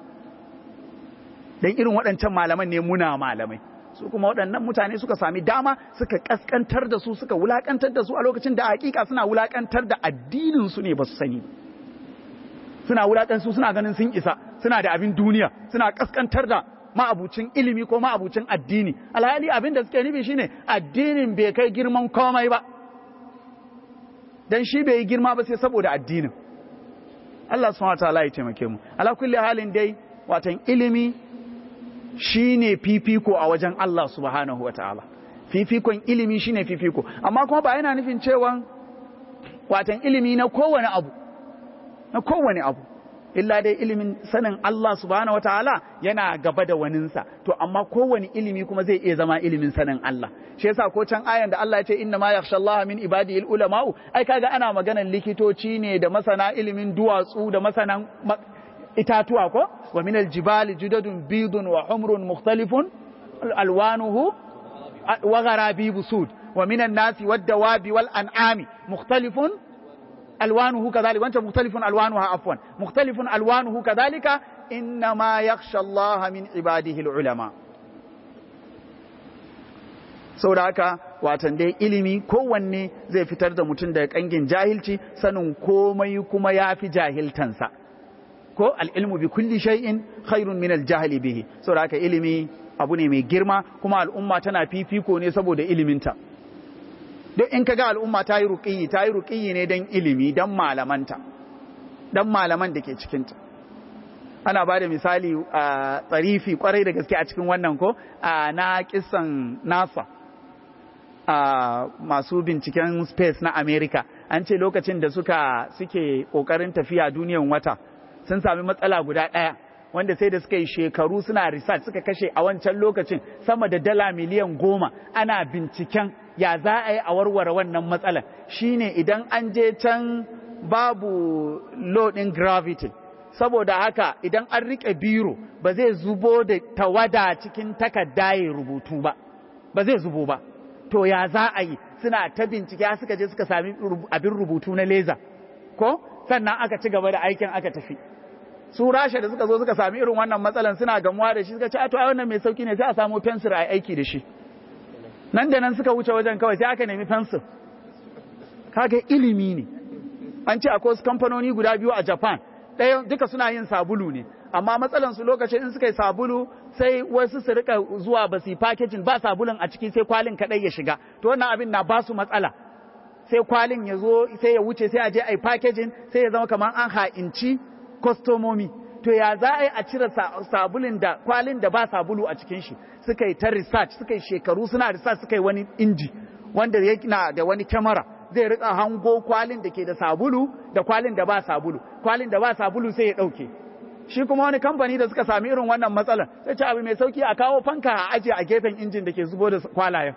dan irin waɗancan malaman ne muna malamai su kuma waɗannan mutane suka sami dama suka kaskantar da su suka wulakantar da su a lokacin da hakika suna wulakantar da addinin su ne ba su sani suna wulakan su suna ganin sun isa suna da abin duniya suna kaskantar da ma'abucin ilimi ko ma'abucin addini alhali abin da suke nufi shine addinin bai kai girman komai ba dan shi bai yi girma ba sai saboda addinin Allah subhanahu wataala ya taimake mu ala kulli halin dai watan ilimi shine fifiko a wajen Allah subhanahu wataala fifikon ilimi shine fifiko amma kuma ba yana nufin cewa watan ilimi na kowane abu na kowane abu illa dai ilimin sanin Allah subhanahu wataala yana gaba da waninsa to amma kowane ilimi kuma zai iya zama ilimin sanin Allah shi yasa ko can ayan da Allah ya ce inna ma yakhsha Allah min ibadihi ulama'u ai kaga ana maganan likitoci ne da masana ilimin duwatsu da masanan itatuwa ko wa min aljibali judadun bidun wa humrun mukhtalifun alwanuhu wa gharabibu sud wa min an-nasi wad-dawabi wal-an'ami mukhtalifun ألوانه كذلك وأنت مختلف ألوانها عفوا مختلف ألوانه كذلك إنما يخشى الله من عباده العلماء saboda haka watan dai ilimi kowanne zai fitar da mutum daga kangin jahilci sanin komai kuma ya fi jahiltansa ko al'ilmu bi kulli shay'in khairun min al-jahli bihi saboda haka ilimi abu ne mai girma kuma al'umma tana fifiko ne saboda iliminta duk in kaga al'umma ta yi ruƙiyi ta yi ruƙiyi ne don ilimi don malamanta don malaman da ke cikinta ana ba da misali a tsarifi kwarai da gaske a cikin wannan ko na kisan nasa a masu binciken space na america an ce lokacin da suka suke ƙoƙarin tafiya duniyan wata sun sami matsala guda ɗaya wanda sai da suka yi shekaru suna research suka kashe a wancan lokacin sama da dala miliyan goma ana binciken ya za a yi a warware wannan matsalar shine idan an je can babu loading gravity saboda haka idan an rike biro ba zai zubo da tawada cikin takarda ya rubutu ba ba zai zubo ba to ya za a yi suna ta bincike suka je suka sami abin rubutu na leza ko sannan aka ci gaba da aikin aka tafi su rasha da suka zo suka sami irin wannan matsalan suna gamuwa da shi suka ce a to ai wannan mai sauki ne sai a samu fensir a aiki da shi nan da nan suka wuce wajen kawai sai aka nemi fensir kaga ilimi ne an ce akwai wasu kamfanoni guda biyu a japan ɗaya duka suna yin sabulu ne amma matsalan su lokacin in suka yi sabulu sai wasu su rika zuwa ba su yi packaging ba sabulun a ciki sai kwalin kaɗai ya shiga to wannan abin na ba su matsala sai kwalin ya zo sai ya wuce sai a je a yi packaging sai ya zama kamar an ha'inci kwastomomi to ya za a yi a cire sabulin da kwalin da ba sabulu a cikin shi suka yi ta research suka yi shekaru suna research suka yi wani inji wanda na da wani kyamara zai rika hango kwalin da ke da sabulu da kwalin da ba sabulu kwalin da ba sabulu sai ya dauke shi kuma wani kamfani da suka sami irin wannan matsalar sai ce abu mai sauki a kawo fanka a ajiye a gefen injin da ke zubo da kwalayen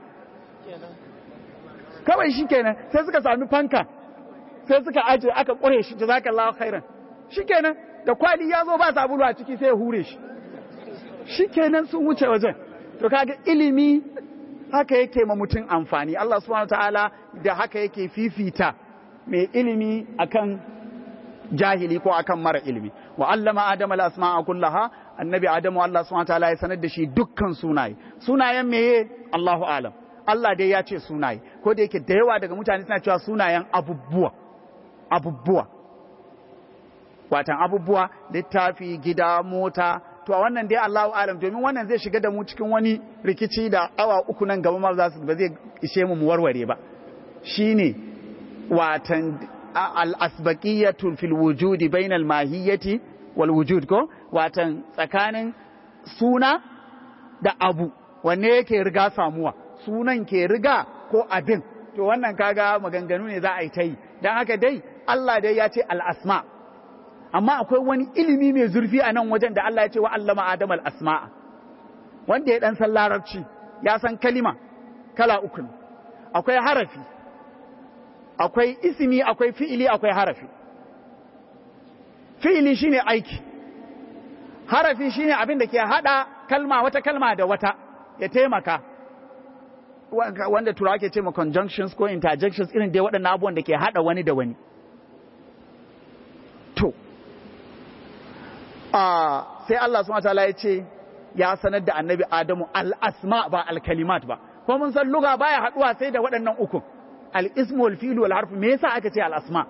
kawai shi kenan sai suka sami fanka sai suka ajiye aka kure shi jazakallahu khairan shi kenan da kwali ya zo ba sabulu a ciki sai ya hure shi shi kenan sun wuce wajen to kaga ilimi haka yake ma mutum amfani Allah subhanahu ta'ala da haka yake fifita mai ilimi akan jahili ko akan mara ilimi wa allama adama al-asma'a kullaha annabi adamu Allah subhanahu ta'ala ya sanar da shi dukkan sunaye sunayen meye Allahu alam Allah dai ya ce sunaye ko da yake da yawa daga mutane suna cewa sunayen abubuwa abubuwa watan abubuwa littafi gida mota to a wannan dai Allahu alam domin wannan zai shiga da mu cikin wani rikici da awa uku nan gaba ma za su ba zai ishe mu mu warware ba shine watan al-asbaqiyatu fil wujudi bainal mahiyyati wal wujud ko watan tsakanin suna da abu wanne yake riga samuwa sunan ke riga ko abin to wannan kaga maganganu ne za a yi ta yi don haka dai Allah dai ya ce al'asma amma akwai wani ilimi mai zurfi a nan wajen da Allah ya ce wa allama adam al'asma'a wanda ya dan san larabci ya san kalima kala uku ne akwai harafi akwai isimi akwai fi'ili akwai harafi fi'ili shine aiki harafi shine abin da ke hada kalma wata kalma da wata ya taimaka wanda turawa ke ce ma conjunctions ko interjections irin dai waɗannan abubuwan da ke hada wani da wani to sai Allah subhanahu wataala ya ce ya sanar da annabi Adamu al-asma ba al-kalimat ba ko mun san lugha baya haduwa sai da waɗannan uku al-ismu wal fi'lu wal harfu me yasa aka ce al-asma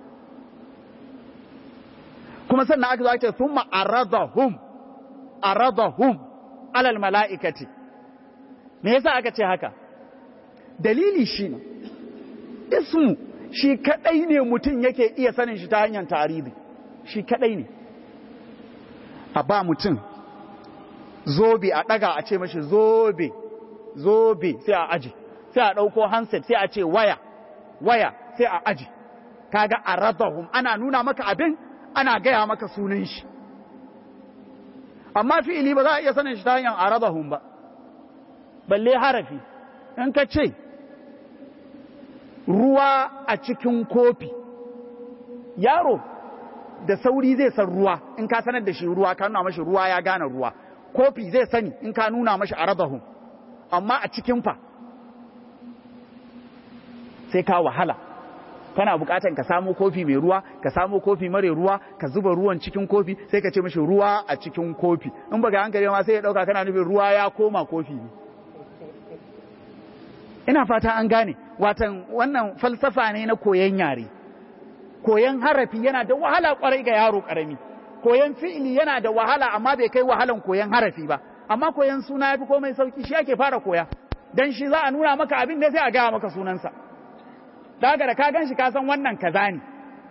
kuma sannan aka zo aka ce thumma aradahum aradahum alal mala'ikati me yasa aka ce haka dalili shine ismu shi kadai ne mutum yake iya sanin shi ta hanyar tarihi shi kadai ne a ba mutum zobe a daga a ce mashi zobe zobe sai a aji sai a dauko handset sai a ce waya waya sai a aji kaga aradahum ana nuna maka abin ana gaya maka sunan shi amma fi'ili ba za a iya sanin shi ta hanyar aradahum ba balle harafi in ka ce ruwa a cikin kofi yaro da sauri zai san ruwa in ka sanar da shi ruwa ka nuna mashi ruwa ya gane ruwa kofi zai sani in ka nuna mashi aradahum amma a cikin fa sai ka wahala kana bukatan ka samo kofi mai ruwa ka samo kofi mare ruwa ka zuba ruwan cikin kofi sai ka ce mashi ruwa a cikin kofi in baka hankali ma sai ya dauka kana nufin ruwa ya koma kofi ne ina fata an gane watan wannan falsafa ne na koyon yare koyon harafi yana da wahala kwarai ga yaro karami koyon fi'ili yana da wahala amma bai kai wahalan koyon harafi ba amma koyon suna yafi komai sauki shi ake fara koya dan shi za a nuna maka abin da sai a gaya maka sunansa daga da ka gan shi ka san wannan kaza ne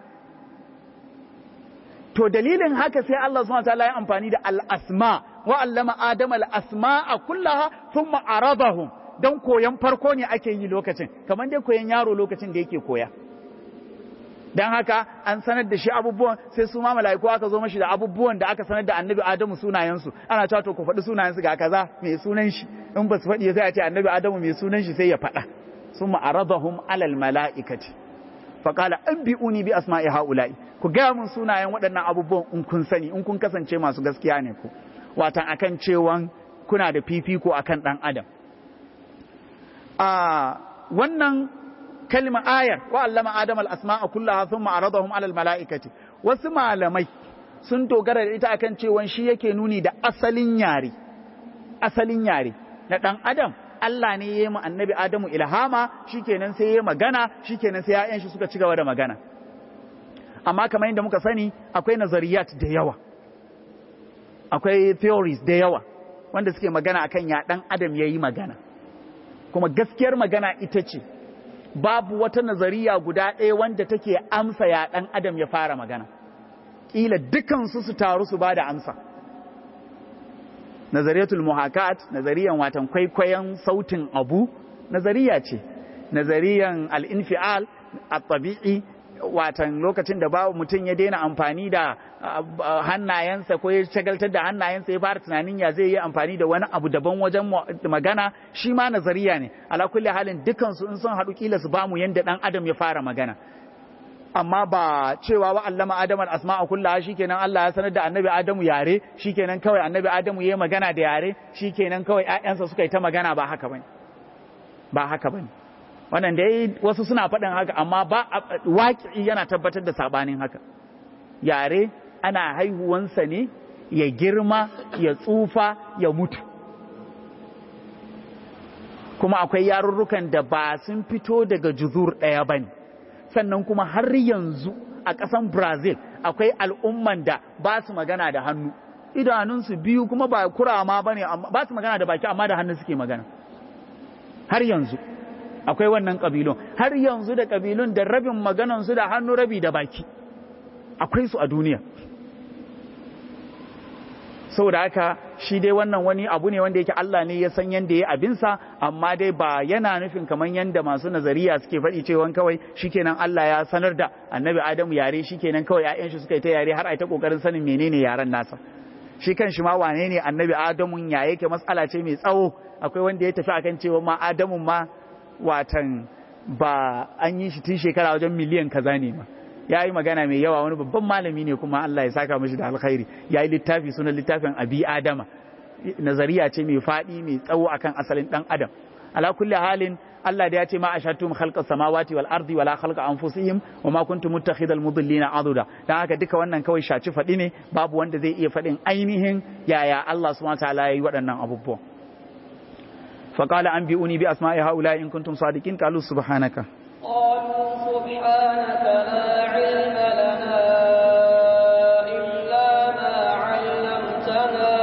to dalilin haka sai Allah subhanahu wataala ya amfani da al-asma wa allama adama al-asma'a kullaha thumma aradahum dan koyan farko ne ake yi lokacin kamar dai koyan yaro lokacin da yake koya dan haka an sanar da shi abubuwan sai su ma mala'iku aka zo mashi da abubuwan da aka sanar da annabi adamu sunayensu ana cewa to ku faɗi sunayensu ga kaza mai sunan shi in ba su faɗi sai a ce annabi adamu mai sunan shi sai ya faɗa ثم عرضهم على الملائكة فقال أنبئوني بأسماء هؤلاء ku gaya mun sunayen waɗannan abubuwan in kun sani in kun kasance masu gaskiya ne ku watan akan cewan kuna da fifiko akan ɗan adam a wannan kalma ayar wa allama adam al asma'a kullaha thumma aradahum ala al mala'ikati wasu malamai sun dogara da ita akan cewan shi yake nuni da asalin yare asalin yare na ɗan adam Allah ne ya yi annabi Adamu ilhama shikenan sai ya magana shikenan sai ya'yan shi suka ci gaba da magana amma kamar yadda muka sani akwai nazariyat da yawa akwai theories da yawa wanda suke magana akan ya dan adam yayi magana kuma gaskiyar magana ita ce babu wata nazariya guda ɗaya wanda take amsa ya dan adam ya fara magana kila dukansu su taru su bada amsa nazariyatul muhakat nazariyan watan kwaikwayon sautin abu nazariya ce nazariyan al-infial at-tabi'i watan lokacin da babu mutum ya daina amfani da hannayensa ko ya shagaltar da hannayensa ya fara tunanin ya zai yi amfani da wani abu daban wajen magana shi ma nazariya ne ala kulli halin dukansu in sun haɗu kila su bamu yanda dan adam ya fara magana amma ba cewa wa allama adam al-asma'a kullaha shikenan Allah ya sanar da annabi adamu yare shikenan kawai annabi adamu yayi magana da yare shikenan kawai ƴaƴansa suka yi ta magana ba haka bane ba haka bane wannan dai wasu suna faɗin haka amma ba waƙi yana tabbatar da sabanin haka yare ana haihuwansa ne ya girma ya tsufa ya mutu kuma akwai yarurrukan da ba sun fito daga juzur ɗaya bane sannan kuma har yanzu a ƙasan brazil akwai al'umman da ba su magana da hannu idanunsu biyu kuma ba kurama ba ne ba su magana da baki amma da hannu suke magana har yanzu akwai wannan ƙabilun har yanzu da ƙabilun da rabin maganansu da hannu rabi da baki akwai su a duniya saboda haka shi dai wannan wani abu ne wanda yake Allah ne ya san yanda ya abinsa amma dai ba yana nufin kamar yanda masu nazariya suke faɗi cewa kawai shikenan Allah ya sanar da annabi Adamu yare shikenan kawai ƴaƴan shi suka yi ta yare har ai ta kokarin sanin menene yaren nasa shi kan shi ma wane ne annabi Adamu ya yake matsala ce mai tsawo akwai wanda ya tafi akan cewa ma Adamu ma watan ba an yi shi tun shekara wajen miliyan kaza ne ma ya yi magana mai yawa wani babban malami ne kuma Allah ya saka mashi da alkhairi ya yi littafi sunan littafin abi adama nazariya ce mai faɗi mai tsawo akan asalin ɗan adam ala kulli halin Allah da ya ce ma ashatum khalqa samawati wal ardi wala khalqa anfusihim wa ma kuntum muttakhidal mudillina aduda dan haka duka wannan kawai shaci faɗi ne babu wanda zai iya faɗin ainihin yaya Allah subhanahu wa ta'ala yayi waɗannan abubuwa فقال أنبئوني بأسماء هؤلاء إن كنتم صادقين قالوا سبحانك قالوا سبحانك لا علم لنا إلا ما علمتنا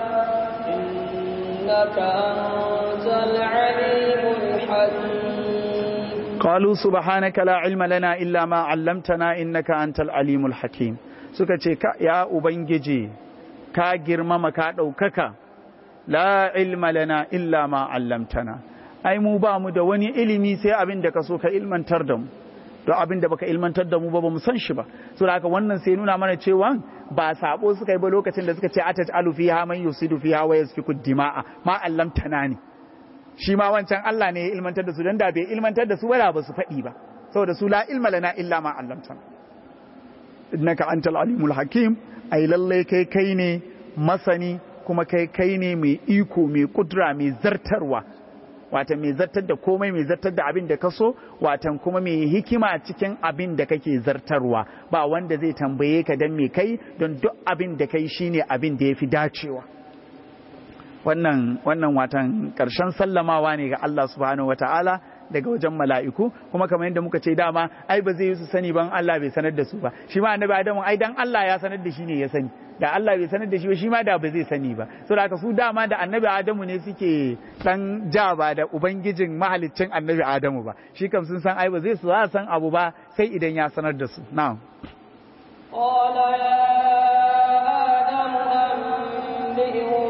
إنك أنت العليم الحكيم قالوا سبحانك لا علم لنا إلا ما علمتنا إنك أنت العليم الحكيم suka ce ya ubangiji ka girmama ka ɗaukaka la ilma lana illa ma allamtana ai mu ba mu da wani ilimi sai abin da ka so ka ilmantar da mu don abin da baka ilmantar da mu ba ba mu san shi ba so da haka wannan sai nuna mana cewa ba sabo suka yi ba lokacin da suka ce atat alu fiha man yusidu fiha wa yasfiku dima'a ma allamtana ne shi ma wancan Allah ne ya ilmantar da su dan da bai ilmantar da su ba ba su faɗi ba saboda su la ilma lana illa ma allamtana innaka antal alimul hakim ai lallai kai kai ne masani kuma kai kai ne mai iko mai kudura mai zartarwa watan mai zartar da komai mai zartar da abin da ka so watan kuma mai hikima cikin abin da kake zartarwa ba wanda zai tambaye ka don mai kai don duk abin da kai shine abin da ya fi dacewa wannan wannan watan karshen sallamawa ne ga Allah subhanahu wataala daga wajen mala'iku kuma kamar yadda muka ce dama ai ba zai yi su sani ban Allah bai sanar da su ba shi ma annabi Adamu ai dan Allah ya sanar da shi ne ya sani da Allah bai sanar da shi ba shi ma da ba zai sani ba saboda haka su dama da annabi Adamu ne suke dan ja ba da ubangijin mahaliccin annabi Adamu ba shi kam sun san ai ba zai su san abu ba sai idan ya sanar da su na'am قال يا آدم أنبئهم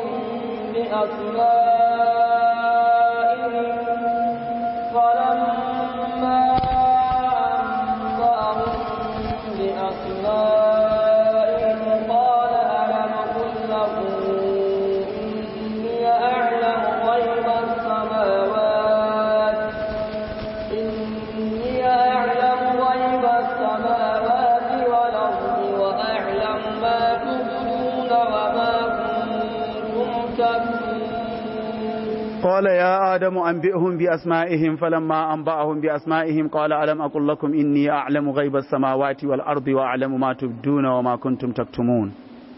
بأسمائهم فلما أنبأهم بأسمائهم قال ألم أقل لكم إني أعلم غيب السماوات إني أعلم غيب السماوات والأرض وأعلم ما تبدون وما كنتم تكتمون قال يا آدم أنبئهم بأسمائهم فلما أنبأهم بأسمائهم قال ألم أقل لكم إني أعلم غيب السماوات والأرض وأعلم ما تبدون وما كنتم تكتمون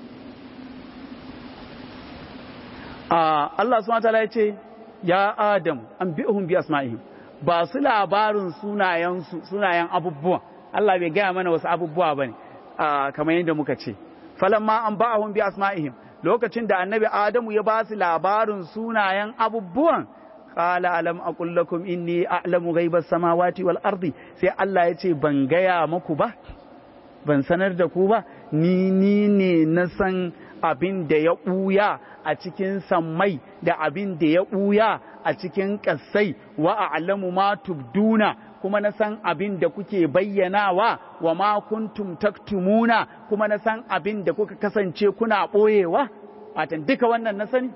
آه الله سبحانه وتعالى يقول يا آدم أنبئهم بأسمائهم ba su labarin sunayensu sunayen abubuwa Allah bai gaya mana wasu abubuwa bane kamar yadda muka ce falamma an ba'ahum bi asma'ihim lokacin da annabi Adamu ya ba su labarin sunayen abubuwan qala alam aqul lakum inni a'lamu ghaibas samawati wal ardi sai Allah ya ce ban gaya muku ba ban sanar da ku ba ni ni ne na san abin da ya ɓuya a cikin sammai da abin da ya ɓuya a cikin ƙasai wa a'lamu ma tubduna kuma na san abin da kuke bayyanawa wa ma kuntum taktumuna kuma na san abin da kuka kasance kuna ɓoyewa watan duka wannan na sani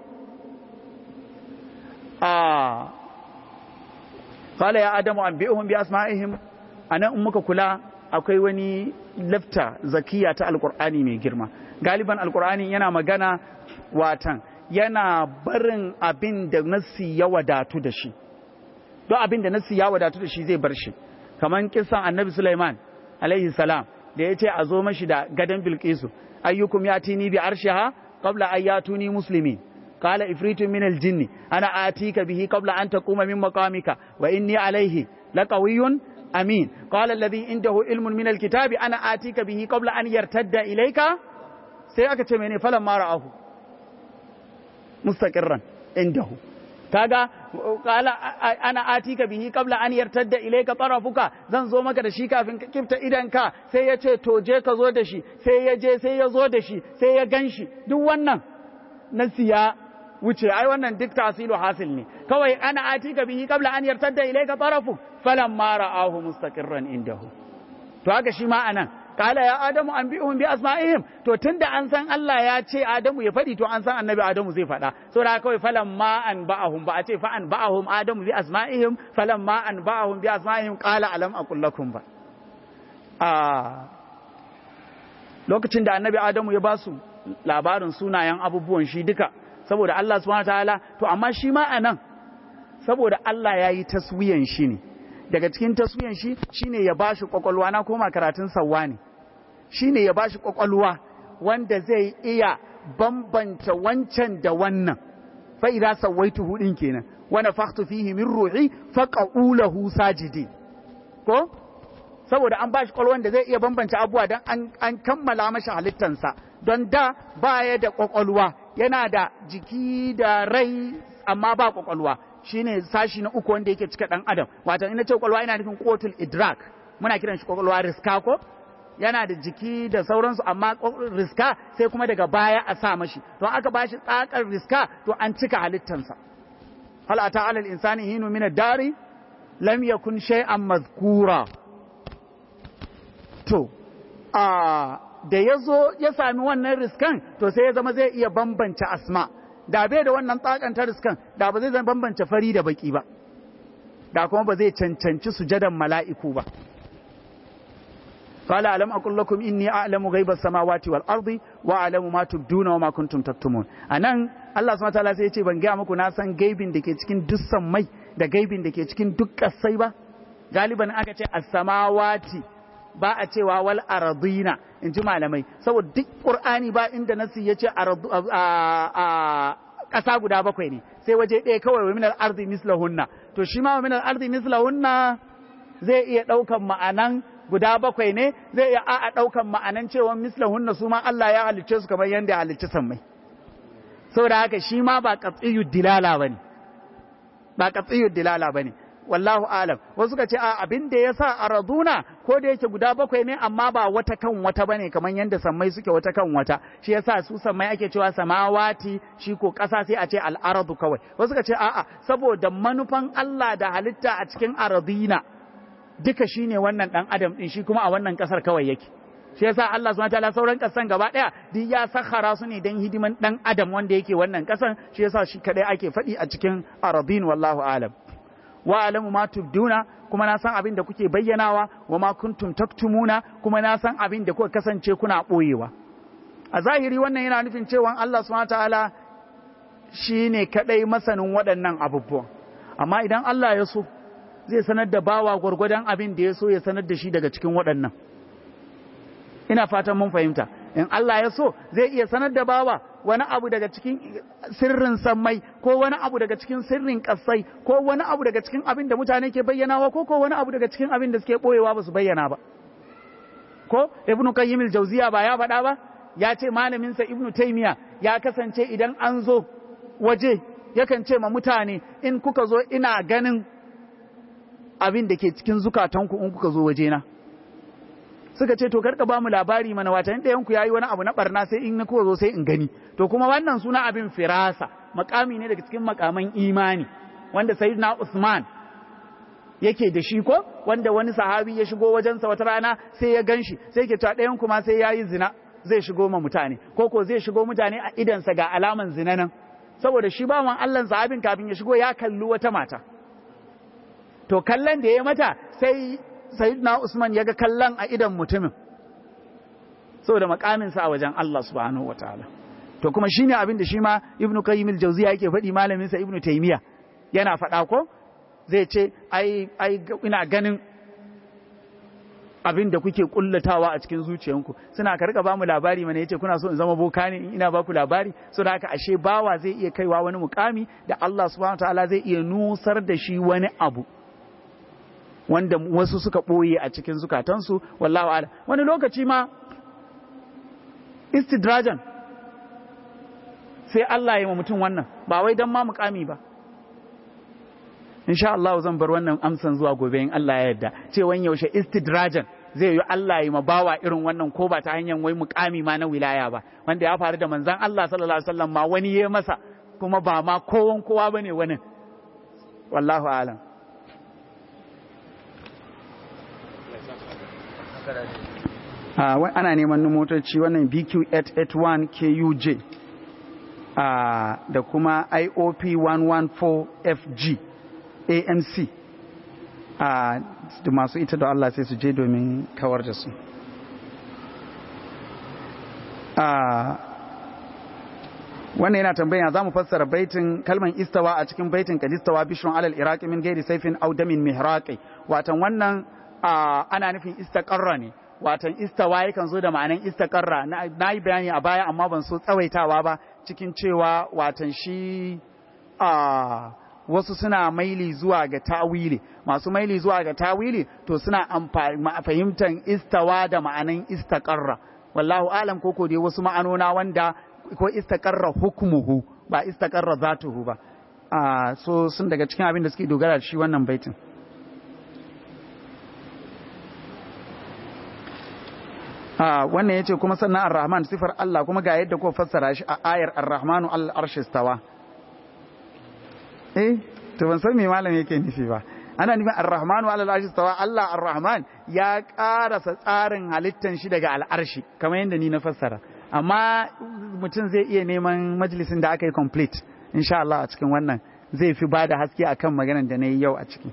a qala ya adamu anbi'uhum bi asma'ihim anan in muka kula akwai wani lafta zakiya ta alqur'ani mai girma galiban alqur'ani yana magana watan yana barin abin da nassi ya wadatu da shi don abin da nassi ya wadatu da shi zai bar shi kamar kisan annabi Sulaiman alaihi salam da ya ce a zo mashi da gadon bilkisu ayyukum ya tini bi arshiha qabla an yatuni muslimin qala ifritun min aljinn ana atika bihi qabla an taquma min maqamika wa inni alayhi laqawiyyun amin qala alladhi indahu ilmun min alkitabi ana atika bihi qabla an yartadda ilayka sai aka ce mene falan mara ahu mustaqirran indahu kaga qala ana atika bihi qabla an yartadda ilayka tarafuka zan zo maka da shi kafin ka kifta idanka sai ya ce to je ka zo da shi sai ya je sai ya zo da shi sai ya ganshi duk wannan nasi ya wuce ai wannan duk tasilu hasil ne kawai ana atika bihi qabla an yartadda ilayka tarafu falamma ra'ahu mustaqirran indahu to haka shi ma anan kala ya adamu an bi'uhum bi asma'ihim to tunda an san Allah ya ce adamu ya faɗi to an san annabi adamu zai faɗa saboda kawai falan ma an ba'ahum ba a ce fa an ba'ahum adamu bi asma'ihim falan ma an ba'ahum bi asma'ihim qala alam aqul lakum ba a lokacin da annabi adamu ya basu labarin sunayen abubuwan shi duka saboda Allah subhanahu wataala to amma shi ma anan saboda Allah ya yi taswiyan shi ne daga cikin taswiyan shi shine ya bashi kwakwalwa na koma karatun sawwa ne shine ya bashi kwakwalwa wanda zai iya bambanta wancan da wannan fa idza sawaituhu din kenan wa nafakhtu fihi min ruhi faqa'u lahu sajidin ko saboda an bashi kwakwalwan da zai iya bambanta abubuwa dan an, an kammala mashi halittansa don da baya da kwakwalwa yana da jiki da rai amma ba kwakwalwa shine sashi na uku wanda yake cika dan adam wato ina ce kwakwalwa ina nufin kotul idrak muna kiran shi kwakwalwa riska ko yana da jiki da sauransu amma riska sai kuma daga baya a sa mashi to aka bashi tsakar riska to an cika halittansa hal ata alal insani hinu min ad-dari lam yakun shay'an mazkura to a da yazo ya sami wannan riskan to sai ya zama zai iya bambance asma' da bai da wannan tsakantar riskan da ba zai zan bambance fari da baki ba da kuma ba zai cancanci sujadan mala'iku ba قال ألم أقول لكم إني أعلم غيب السماوات والأرض وأعلم ما تبدون وما كنتم تكتمون أنا Allah subhanahu wataala sai ya ce ban gaya muku na san gaibin da ke cikin duk mai da gaibin da ke cikin duk kasai ba galiban aka ce as-samawati ba a cewa wal ardina in ji malamai saboda duk qur'ani ba inda nasi ya ce a ƙasa guda bakwai ne sai waje ɗaya kawai wa minal ardi mislahunna to shi ma wa minal ardi mislahunna zai iya ɗaukan ma'anan guda bakwai ne zai iya a ɗaukan ma'anan cewa mislahunna su ma Allah ya halicce su kamar yadda ya halicci sammai saboda haka shi ma ba qatsiyud dilala bane ba qatsiyud dilala bane wallahu alam wasu ka ce a abin da ya sa a raduna ko da yake guda bakwai ne amma ba wata kan wata bane kamar yadda sammai suke wata kan wata shi yasa su sammai ake cewa samawati shi ko ƙasa sai a ce al'aradu kawai wasu ka ce a'a saboda manufan Allah da halitta a cikin aradina duka shine wannan dan adam din shi kuma a wannan ƙasar kawai yake shi yasa Allah subhanahu wataala sauran kasan gaba daya duk ya sakhara su ne dan hidiman dan adam wanda yake wannan kasan shi yasa shi kadai ake faɗi a cikin aradin wallahu alam wa alamu ma tubduna kuma na san abin da kuke bayyanawa wa ma kuntum taktumuna kuma na san abin da kuka kasance kuna boyewa a zahiri wannan yana nufin cewa Allah subhanahu wataala shine kadai masanin waɗannan abubuwan amma idan Allah ya so zai sanar da bawa gwargwadon abin da ya so ya sanar da shi daga cikin waɗannan ina fatan mun fahimta in Allah ya so zai iya sanar da bawa wani abu daga cikin sirrin sammai ko wani abu daga cikin sirrin kasai ko wani abu daga cikin abin da mutane ke bayyanawa ko ko wani abu daga cikin abin da suke boyewa ba su bayyana ba ko ibnu qayyim al-jawziya ba ya faɗa ba ya ce malamin sa ibnu taymiya ya kasance idan an zo waje yakan ce ma mutane in kuka zo ina ganin abin da ke cikin zukatanku in kuka zo wajena suka ce to karka ba mu labari mana wata ɗayan ku yayi wani abu na barna sai in na kuwa zo sai in gani to kuma wannan suna abin firasa makami ne daga cikin makaman imani wanda sayyidina Usman yake da shi ko wanda wani sahabi ya shigo wajensa wata rana sai ya ganshi sai ke cewa ɗayan kuma sai yayi zina zai shigo ma mutane ko ko zai shigo mutane a idansa ga alaman zina nan saboda shi bawan Allah sahabin kafin ya shigo ya kalli wata mata to kallon da ya mata sai sayyidina Usman ya ga kallon a idan mutumin saboda makaminsa a wajen Allah subhanahu wataala to kuma shine abin da shi ma Ibn Qayyim al-Jawziyya yake faɗi malamin sa Ibn Taymiyyah yana faɗa ko zai ce ai ai ina ganin abin da kuke kullatawa a cikin zuciyanku suna ka rika bamu labari mana yace kuna so in zama boka ne in ina baku labari so da haka ashe bawa zai iya kaiwa wani mukami da Allah subhanahu wataala zai iya nusar da shi wani abu wanda wasu suka ɓoye a cikin zukatansu wallahu ala wani lokaci ma istidrajan sai Allah ya ma mutum wannan ba wai dan ma mukami ba insha Allah zan bar wannan amsan zuwa gobe in Allah ya yarda cewa yaushe istidrajan zai yi Allah ya mabawa irin wannan ko ba ta hanyar wai mukami ma na wilaya ba wanda ya faru da manzon Allah sallallahu alaihi wasallam ma wani ya masa kuma ba ma kowan kowa bane wani wallahu alam ana neman motoci wannan BQ881 KUJ da kuma IOP 114FG AMC da masu ita da Allah sai su je domin kawar da su wannan yana tambaya za mu fassara baitin kalman istawa a cikin baitin kadistawa bishron alal iraqi min gairi saifin audamin mihraqi watan wannan ana nufin istaqarra ne watan istawa yakan zo da ma'anan istaqarra na yi bayani a baya amma ban so tsawaitawa ba cikin cewa watan shi wasu suna maili zuwa ga tawili masu maili zuwa ga tawili to suna fahimtar istawa da ma'anan istaqarra wallahu alam koko dai wasu ma'anona wanda ko istaqarra hukmuhu ba istaqarra zatuhu ba so sun daga cikin abin da suke dogara da shi wannan baitin wannan yace kuma sannan ar-rahman sifar Allah kuma ga yadda ko fassara shi a ayar ar-rahmanu al-arshi stawa eh to ban san me malam yake nufi ba ana nufin ar-rahmanu ala al-arshi stawa Allah ar-rahman ya karasa tsarin halittan shi daga al-arshi kamar yadda ni na fassara amma mutum zai iya neman majalisin da aka yi complete insha Allah a cikin wannan zai fi bada haske akan maganar da na yi yau a ciki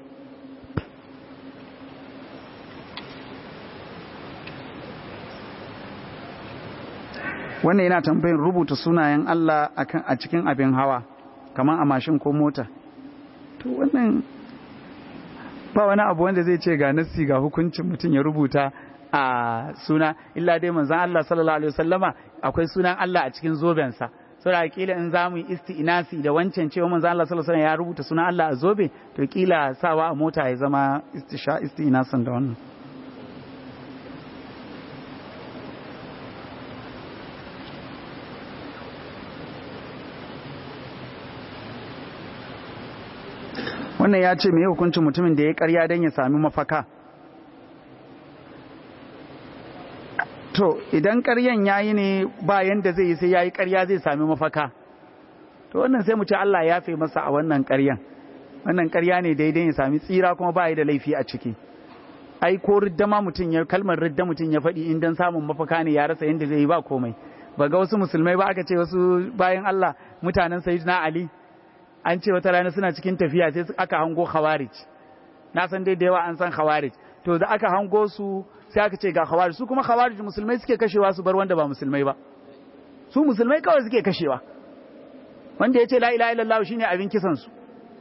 wannan yana tambayin rubuta sunayen Allah akan a cikin abin hawa kamar a mashin ko mota to wannan ba wani abu wanda zai ce ga nassi ga hukuncin mutum ya rubuta a suna illa dai manzon Allah sallallahu alaihi wasallama akwai sunan Allah a cikin zobensa saboda kila in za mu yi isti'nasi da wancan cewa manzon Allah sallallahu alaihi wasallam ya rubuta sunan Allah a zobe to kila sawa a mota ya zama istisha isti'nasan da wannan wannan ya ce mai hukuncin mutumin da ya karya don ya sami mafaka to idan karyan ya yi ne ba yanda zai yi sai ya yi karya zai sami mafaka to wannan sai mu ce Allah ya fi masa a wannan karyan wannan karya ne daidai ya sami tsira kuma ba yi da laifi a ciki ai ko ridda ma mutum ya kalmar ridda mutum ya faɗi in dan samun mafaka ne ya rasa yanda zai yi ba komai ba ga wasu musulmai ba aka ce wasu bayan Allah mutanen sayyidina Ali an ce wata rana suna cikin tafiya sai aka hango khawarij na san dai da yawa an san khawarij to da aka hango su sai aka ce ga khawarij su kuma khawarij musulmai suke kashewa su bar wanda ba musulmai ba su musulmai kawai suke kashewa wanda ya ce la ilaha illallah shine abin kisan su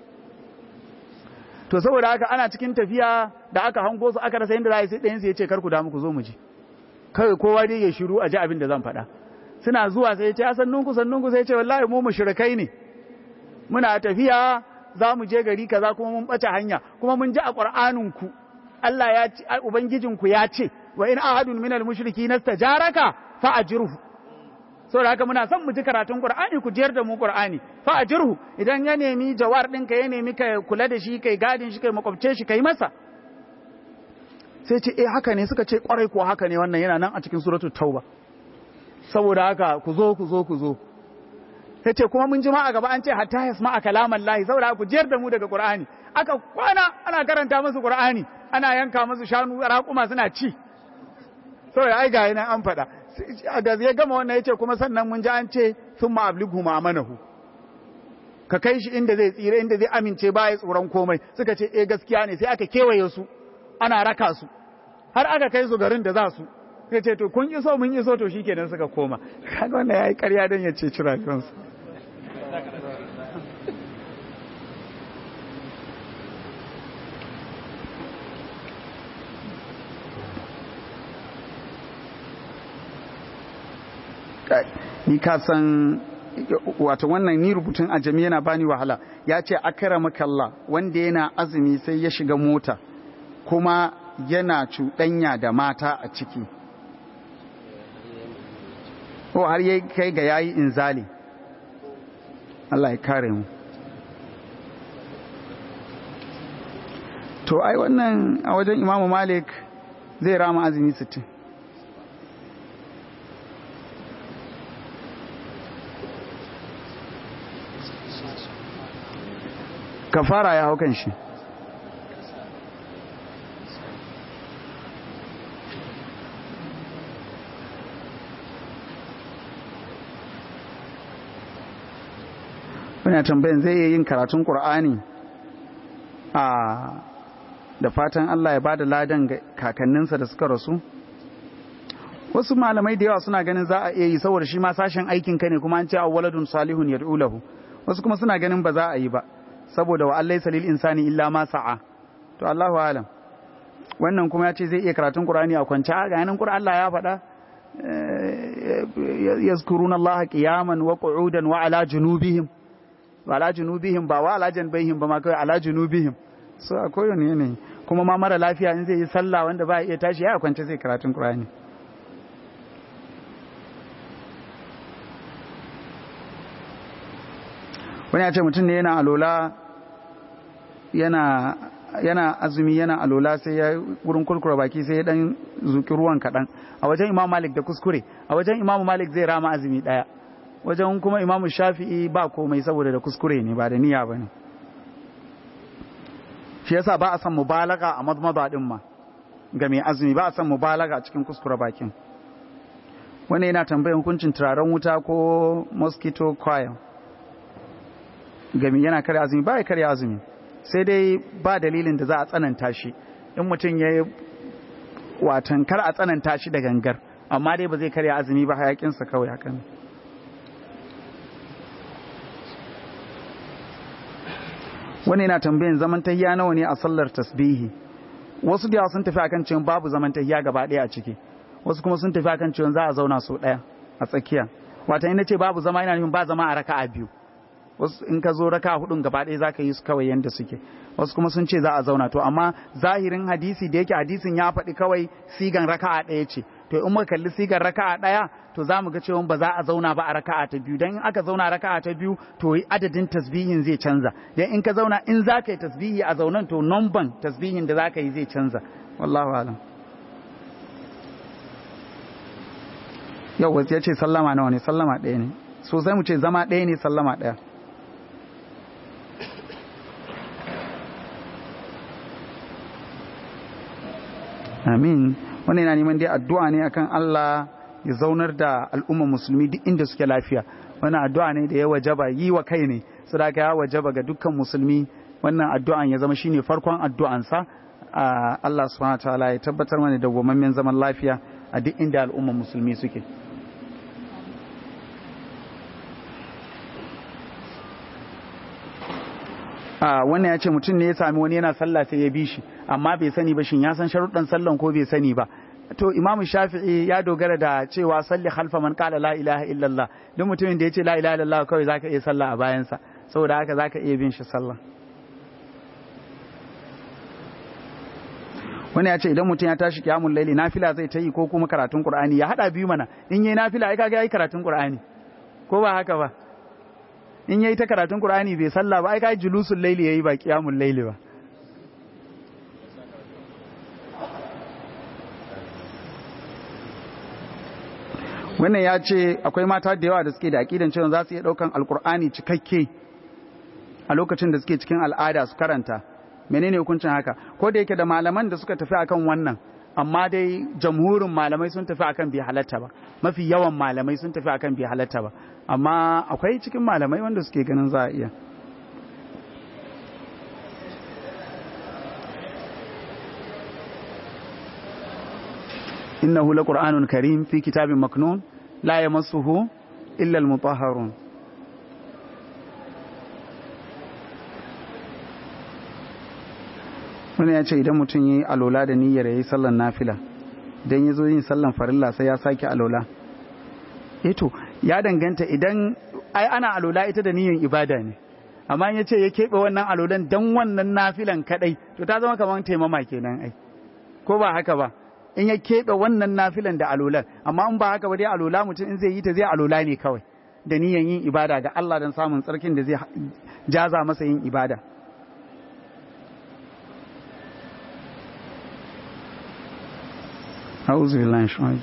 to saboda haka ana cikin tafiya da aka hango su aka rasa yadda za a yi sai ɗayan su ya ce kar ku damu ku zo mu je kawai kowa dai ya shiru a ji abin da zan faɗa suna zuwa sai ya ce sannunku sannunku sai ya ce wallahi mu mushrikai ne muna tafiya za mu je gari kaza kuma mun ɓace hanya kuma mun ji a ƙur'aninku Allah ya ce ubangijinku ya ce wa in ahadun minal mushriki nastajaraka fa ajirhu saboda haka muna son mu ji karatun Qur'ani ku jiyar da mu Qur'ani fa ajirhu idan ya nemi jawar ɗinka ya nemi ka kula da shi kai gadin shi kai makwabce shi kai masa sai ce eh haka ne suka ce kwarai ko haka ne wannan yana nan a cikin suratul tauba saboda haka ku zo ku zo ku zo ta ce kuma mun jima a gaba an ce hatta yasma a kalaman lahi saboda ku jiyar da mu daga qur'ani aka kwana ana karanta musu qur'ani ana yanka musu shanu raƙuma suna ci saboda ai ga yana an faɗa da ya gama wannan yace kuma sannan mun ji an ce thumma ablighu ma'amanahu ka kai shi inda zai tsira inda zai amince ba ya tsoron komai suka ce eh gaskiya ne sai aka kewaye su ana raka su har aka kai su garin da za su ya ce to kun iso mun iso to shikenan suka koma kaga wannan yayi ƙarya don ya ce ci rayuwarsu ni ka san wato wannan ni rubutun ajami yana bani wahala ya ce akramaka wanda yana azumi sai ya shiga mota kuma yana cuɗanya da mata a ciki ko har yi kai ga yayi inzali Allah ya kare mu to ai wannan a wajen imamu malik zai rama azumi 60 kafara ya hau kan shi wani tambayin zai iya yin karatun ƙur'ani a da fatan Allah ya bada ladan ga kakanninsa da suka rasu wasu malamai da yawa suna ganin za a iya yi saboda shi ma sashen aikin ka ne kuma an ce awwaladun salihun yad'u lahu wasu kuma suna ganin ba za a yi ba saboda wa Allah salil insani illa ma sa'a to Allahu alam wannan kuma ya ce zai iya karatun Qur'ani a kwance ga yanin Qur'an Allah ya faɗa yazkuruna Allah qiyaman wa qu'udan wa ala junubihim wa ala junubihim ba wa ala janbayhim ba ma kai ala junubihim so akwai wani ne kuma ma mara lafiya in zai yi sallah wanda ba iya tashi ya kwance zai karatun Qur'ani wani ya ce mutum ne yana alola yana yana azumi yana alola sai ya wurin kurkura baki sai ya dan zuki ruwan kaɗan a wajen imam malik da kuskure a wajen imam malik zai rama azumi ɗaya wajen kuma imam shafi'i ba komai saboda da kuskure ne ba da niyya ba ne shi yasa ba a san mubalaga a madmada din ma ga mai azumi ba a san mubalaga a cikin kuskura bakin wani yana tambayar hukuncin turaren wuta ko mosquito coil gami yana karya azumi ba ya karya azumi sai dai ba dalilin da za a tsananta shi in mutum ya yi watan kar a tsananta shi da gangar amma dai ba zai karya azumi ba hayakinsa kawai hakan wani yana tambayin zaman tahiya nawa ne a sallar tasbihi wasu da sun tafi akan cewa babu zaman tahiya gaba ɗaya a ciki wasu kuma sun tafi akan cewa za a zauna sau ɗaya a tsakiya wata ina ce babu zama yana nufin ba zama a raka'a biyu wasu in ka zo raka hudun gaba ɗaya za ka yi su kawai yadda suke wasu kuma sun ce za a zauna to amma zahirin hadisi da yake hadisin ya faɗi kawai sigan raka'a ɗaya ce to in muka kalli sigan raka'a ɗaya to za mu ga cewa ba za a zauna ba a raka'a ta biyu dan in aka zauna raka'a ta biyu to adadin tasbihin zai canza dan in ka zauna in za ka yi tasbihi a zaunan to nomban tasbihin da za ka yi zai canza wallahu alam yau wasu ya ce sallama nawa ne sallama ɗaya ne sosai mu ce zama ɗaya ne sallama ɗaya amin wannan yana neman dai addu'a ne akan Allah ya zaunar da al'umma musulmi duk inda suke lafiya wannan addu'a ne da ya wajaba yi wa kai ne sadaka ya wajaba ga dukkan musulmi wannan addu'an ya zama shine farkon addu'ansa Allah subhanahu wataala ya tabbatar mana da gwamammen zaman lafiya a duk inda al'umma musulmi suke a wannan ya ce mutum ne ya sami wani yana sallah sai ya bi shi amma bai sani ba shin ya san sharuɗan sallan ko bai sani ba to imamu shafi'i ya dogara da cewa salli khalfa man qala la ilaha illallah duk mutumin da ya ce la ilaha illallah kawai zaka iya sallah a bayansa saboda haka zaka iya bin shi sallah wani ya ce idan mutum ya tashi kiyamul laili nafila zai ta yi ko kuma karatun qur'ani ya hada biyu mana in yayi nafila ai kaga yayi karatun qur'ani ko ba haka ba in yayi ta karatun Qur'ani bai sallah ba ai kai julusul laili yayi ba qiyamul laili ba wannan ya ce akwai mata da yawa da suke da aqidan cewa za su iya daukan alqur'ani cikakke a lokacin da suke cikin al'ada su karanta menene hukuncin haka ko da yake da malaman da suka tafi akan wannan amma dai jamhurin malamai sun tafi akan bai halatta ba mafi yawan malamai sun tafi akan bai halatta ba amma akwai cikin malamai wanda suke ganin za a iya innahu laqur'anun karim fi kitabin maknun la yamassuhu illa almutahharun wani ya ce idan mutum yi alola da niyyar ya yi sallan nafila don ya zo yin sallan farilla sai ya sake alola eto ya danganta idan ai ana alola ita da niyyar ibada ne amma ya ce ya keɓe wannan alolan don wannan nafilan kaɗai to ta zama kamar taimama kenan ai ko ba haka ba in ya keɓe wannan nafilan da alolan amma in ba haka ba dai alola mutum in zai yi ta zai alola ne kawai da niyan yin ibada ga Allah don samun tsarkin da zai jaza masa yin ibada أعوذ بالله من الشيطان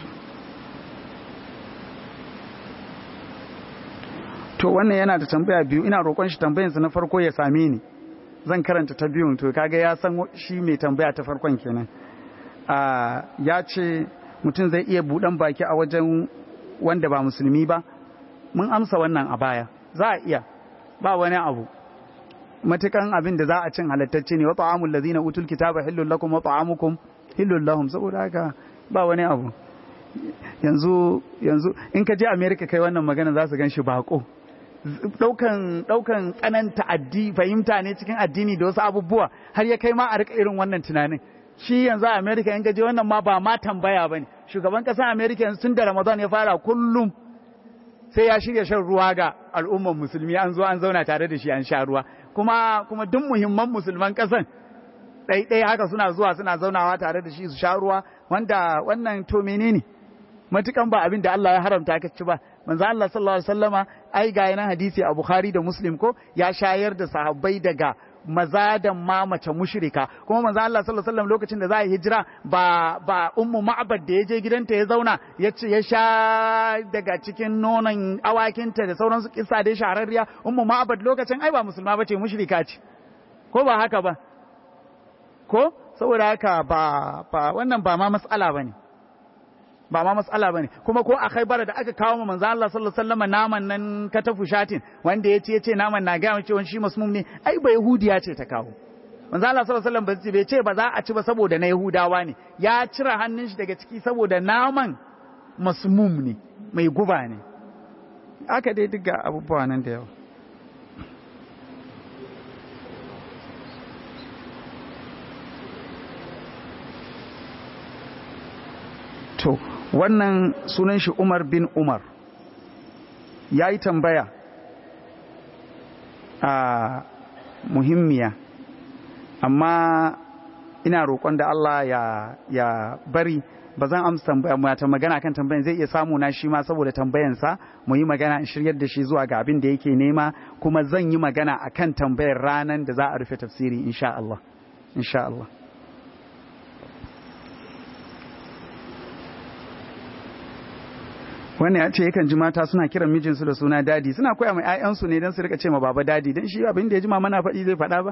to wannan yana da tambaya biyu ina roƙon shi tambayansa na farko ya same ni zan karanta ta biyun to kaga ya san shi mai tambaya ta farkon kenan ya ce mutum zai iya buɗan baki a wajen wanda ba musulmi ba mun amsa wannan a baya za a iya ba wani abu matukan abin da za a cin halattacce ne wa ta'amul ladina utul kitaba hillul lakum wa ta'amukum hillul lahum saboda haka ba wani abu yanzu yanzu in ka je America kai wannan magana za su gan shi bako daukan daukan tsananta addi fahimta ne cikin addini da wasu abubuwa har ya kai ma a rika irin wannan tunanin shi yanzu a America in ka je wannan ma ba ma tambaya bane shugaban kasar America yanzu tun da Ramadan ya fara kullum sai ya shirya shan ruwa ga al'ummar musulmi an zo an zauna tare da shi an sha ruwa kuma kuma duk muhimman musulman kasan ɗaiɗai haka suna zuwa suna zaunawa tare da shi su sha ruwa wanda wannan to menene matukan ba abin da Allah ya haramta ka ci ba manzo Allah sallallahu alaihi wasallama ai ga yana hadisi a Bukhari da Muslim ko ya shayar da sahabbai daga maza da ma mace mushrika kuma manzo Allah sallallahu alaihi wasallam lokacin da za a hijira ba ba ummu ma'bad da ya je gidanta ya zauna ya ce ya sha daga cikin nonon awakinta da sauransu kissa da shahararriya ummu ma'bad lokacin ai ba musulma bace mushrika ce ko ba haka ba ko saboda haka ba ba wannan ba ma mas'ala bane ba ma matsala bane kuma ko a Khaibar da aka kawo mu manzo Allah sallallahu alaihi wasallam naman nan katafu shatin wanda yace yace naman na ga cewa shi masmum ne ai ba yahudiya ce ta kawo manzo Allah sallallahu alaihi wasallam bai ce ba za a ci ba saboda na yahudawa ne ya cire hannun shi daga ciki saboda naman masmum ne mai guba ne aka dai duka abubuwa nan da yawa to wannan sunan shi Umar bin Umar ya yi tambaya a muhimmiya amma ina roƙon da Allah ya, ya bari ba zan amsa tambaya mu ta magana kan tambayan zai iya samu na shi ma saboda tambayansa mu yi magana in shiryar da shi zuwa ga abin da yake nema kuma zan yi magana akan tambayar ranar da za a rufe tafsiri insha Allah insha Allah wannan ya ce yakan ji mata suna kiran mijinsu da suna dadi suna koya mai 'ya'yansu ne don su rika ce ma baba dadi don shi abin da ya ji ma mana faɗi zai faɗa ba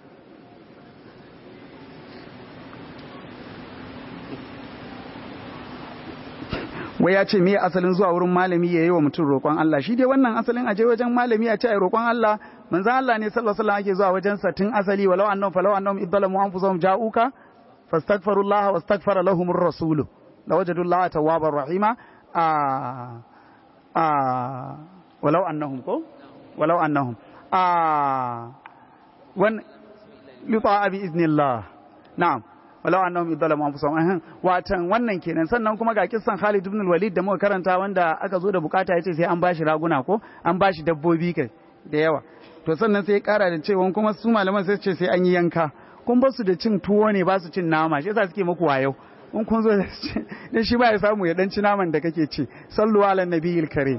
wai ya ce me asalin zuwa wurin malami ya yi wa mutum roƙon Allah shi dai wannan asalin aje wajen malami a ce ai roƙon Allah manzo Allah ne sallallahu alaihi wasallam ake zuwa wajen sa tun asali walau annahum falau annahum iddalamu anfusahum ja'uka fastaghfirullaha wastaghfara lahumur rasulu lawajadullaha tawwabar rahima a a walau annahum ko walau annahum a wan yuta bi iznillah na'am walau annahum idalamu anfusahum ahan watan wannan kenan sannan kuma ga kissan Khalid ibn al-Walid da muka karanta wanda aka zo da bukata yace sai an bashi raguna ko an bashi dabbobi kai da yawa to sannan sai ya kara da cewa kuma su malaman sai ce sai an yi yanka kun ba su da cin tuwo ne ba su cin nama shi yasa suke muku wayo in kun zo da shi ba ya samu ya danci naman da kake ci sallu ala nabiyil karim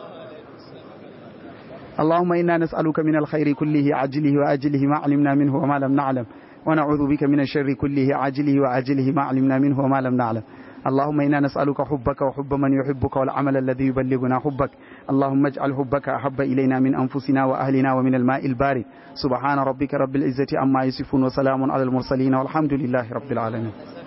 اللهم إنا نسألك من الخير كله عاجله وآجله ما علمنا منه وما لم نعلم ونعوذ بك من الشر كله عاجله وآجله ما علمنا منه وما لم نعلم اللهم إنا نسألك حبك وحب من يحبك والعمل الذي يبلغنا حبك اللهم اجعل حبك أحب إلينا من أنفسنا وأهلنا ومن الماء البارد سبحان ربك رب العزة عما يصفون وسلام على المرسلين والحمد لله رب العالمين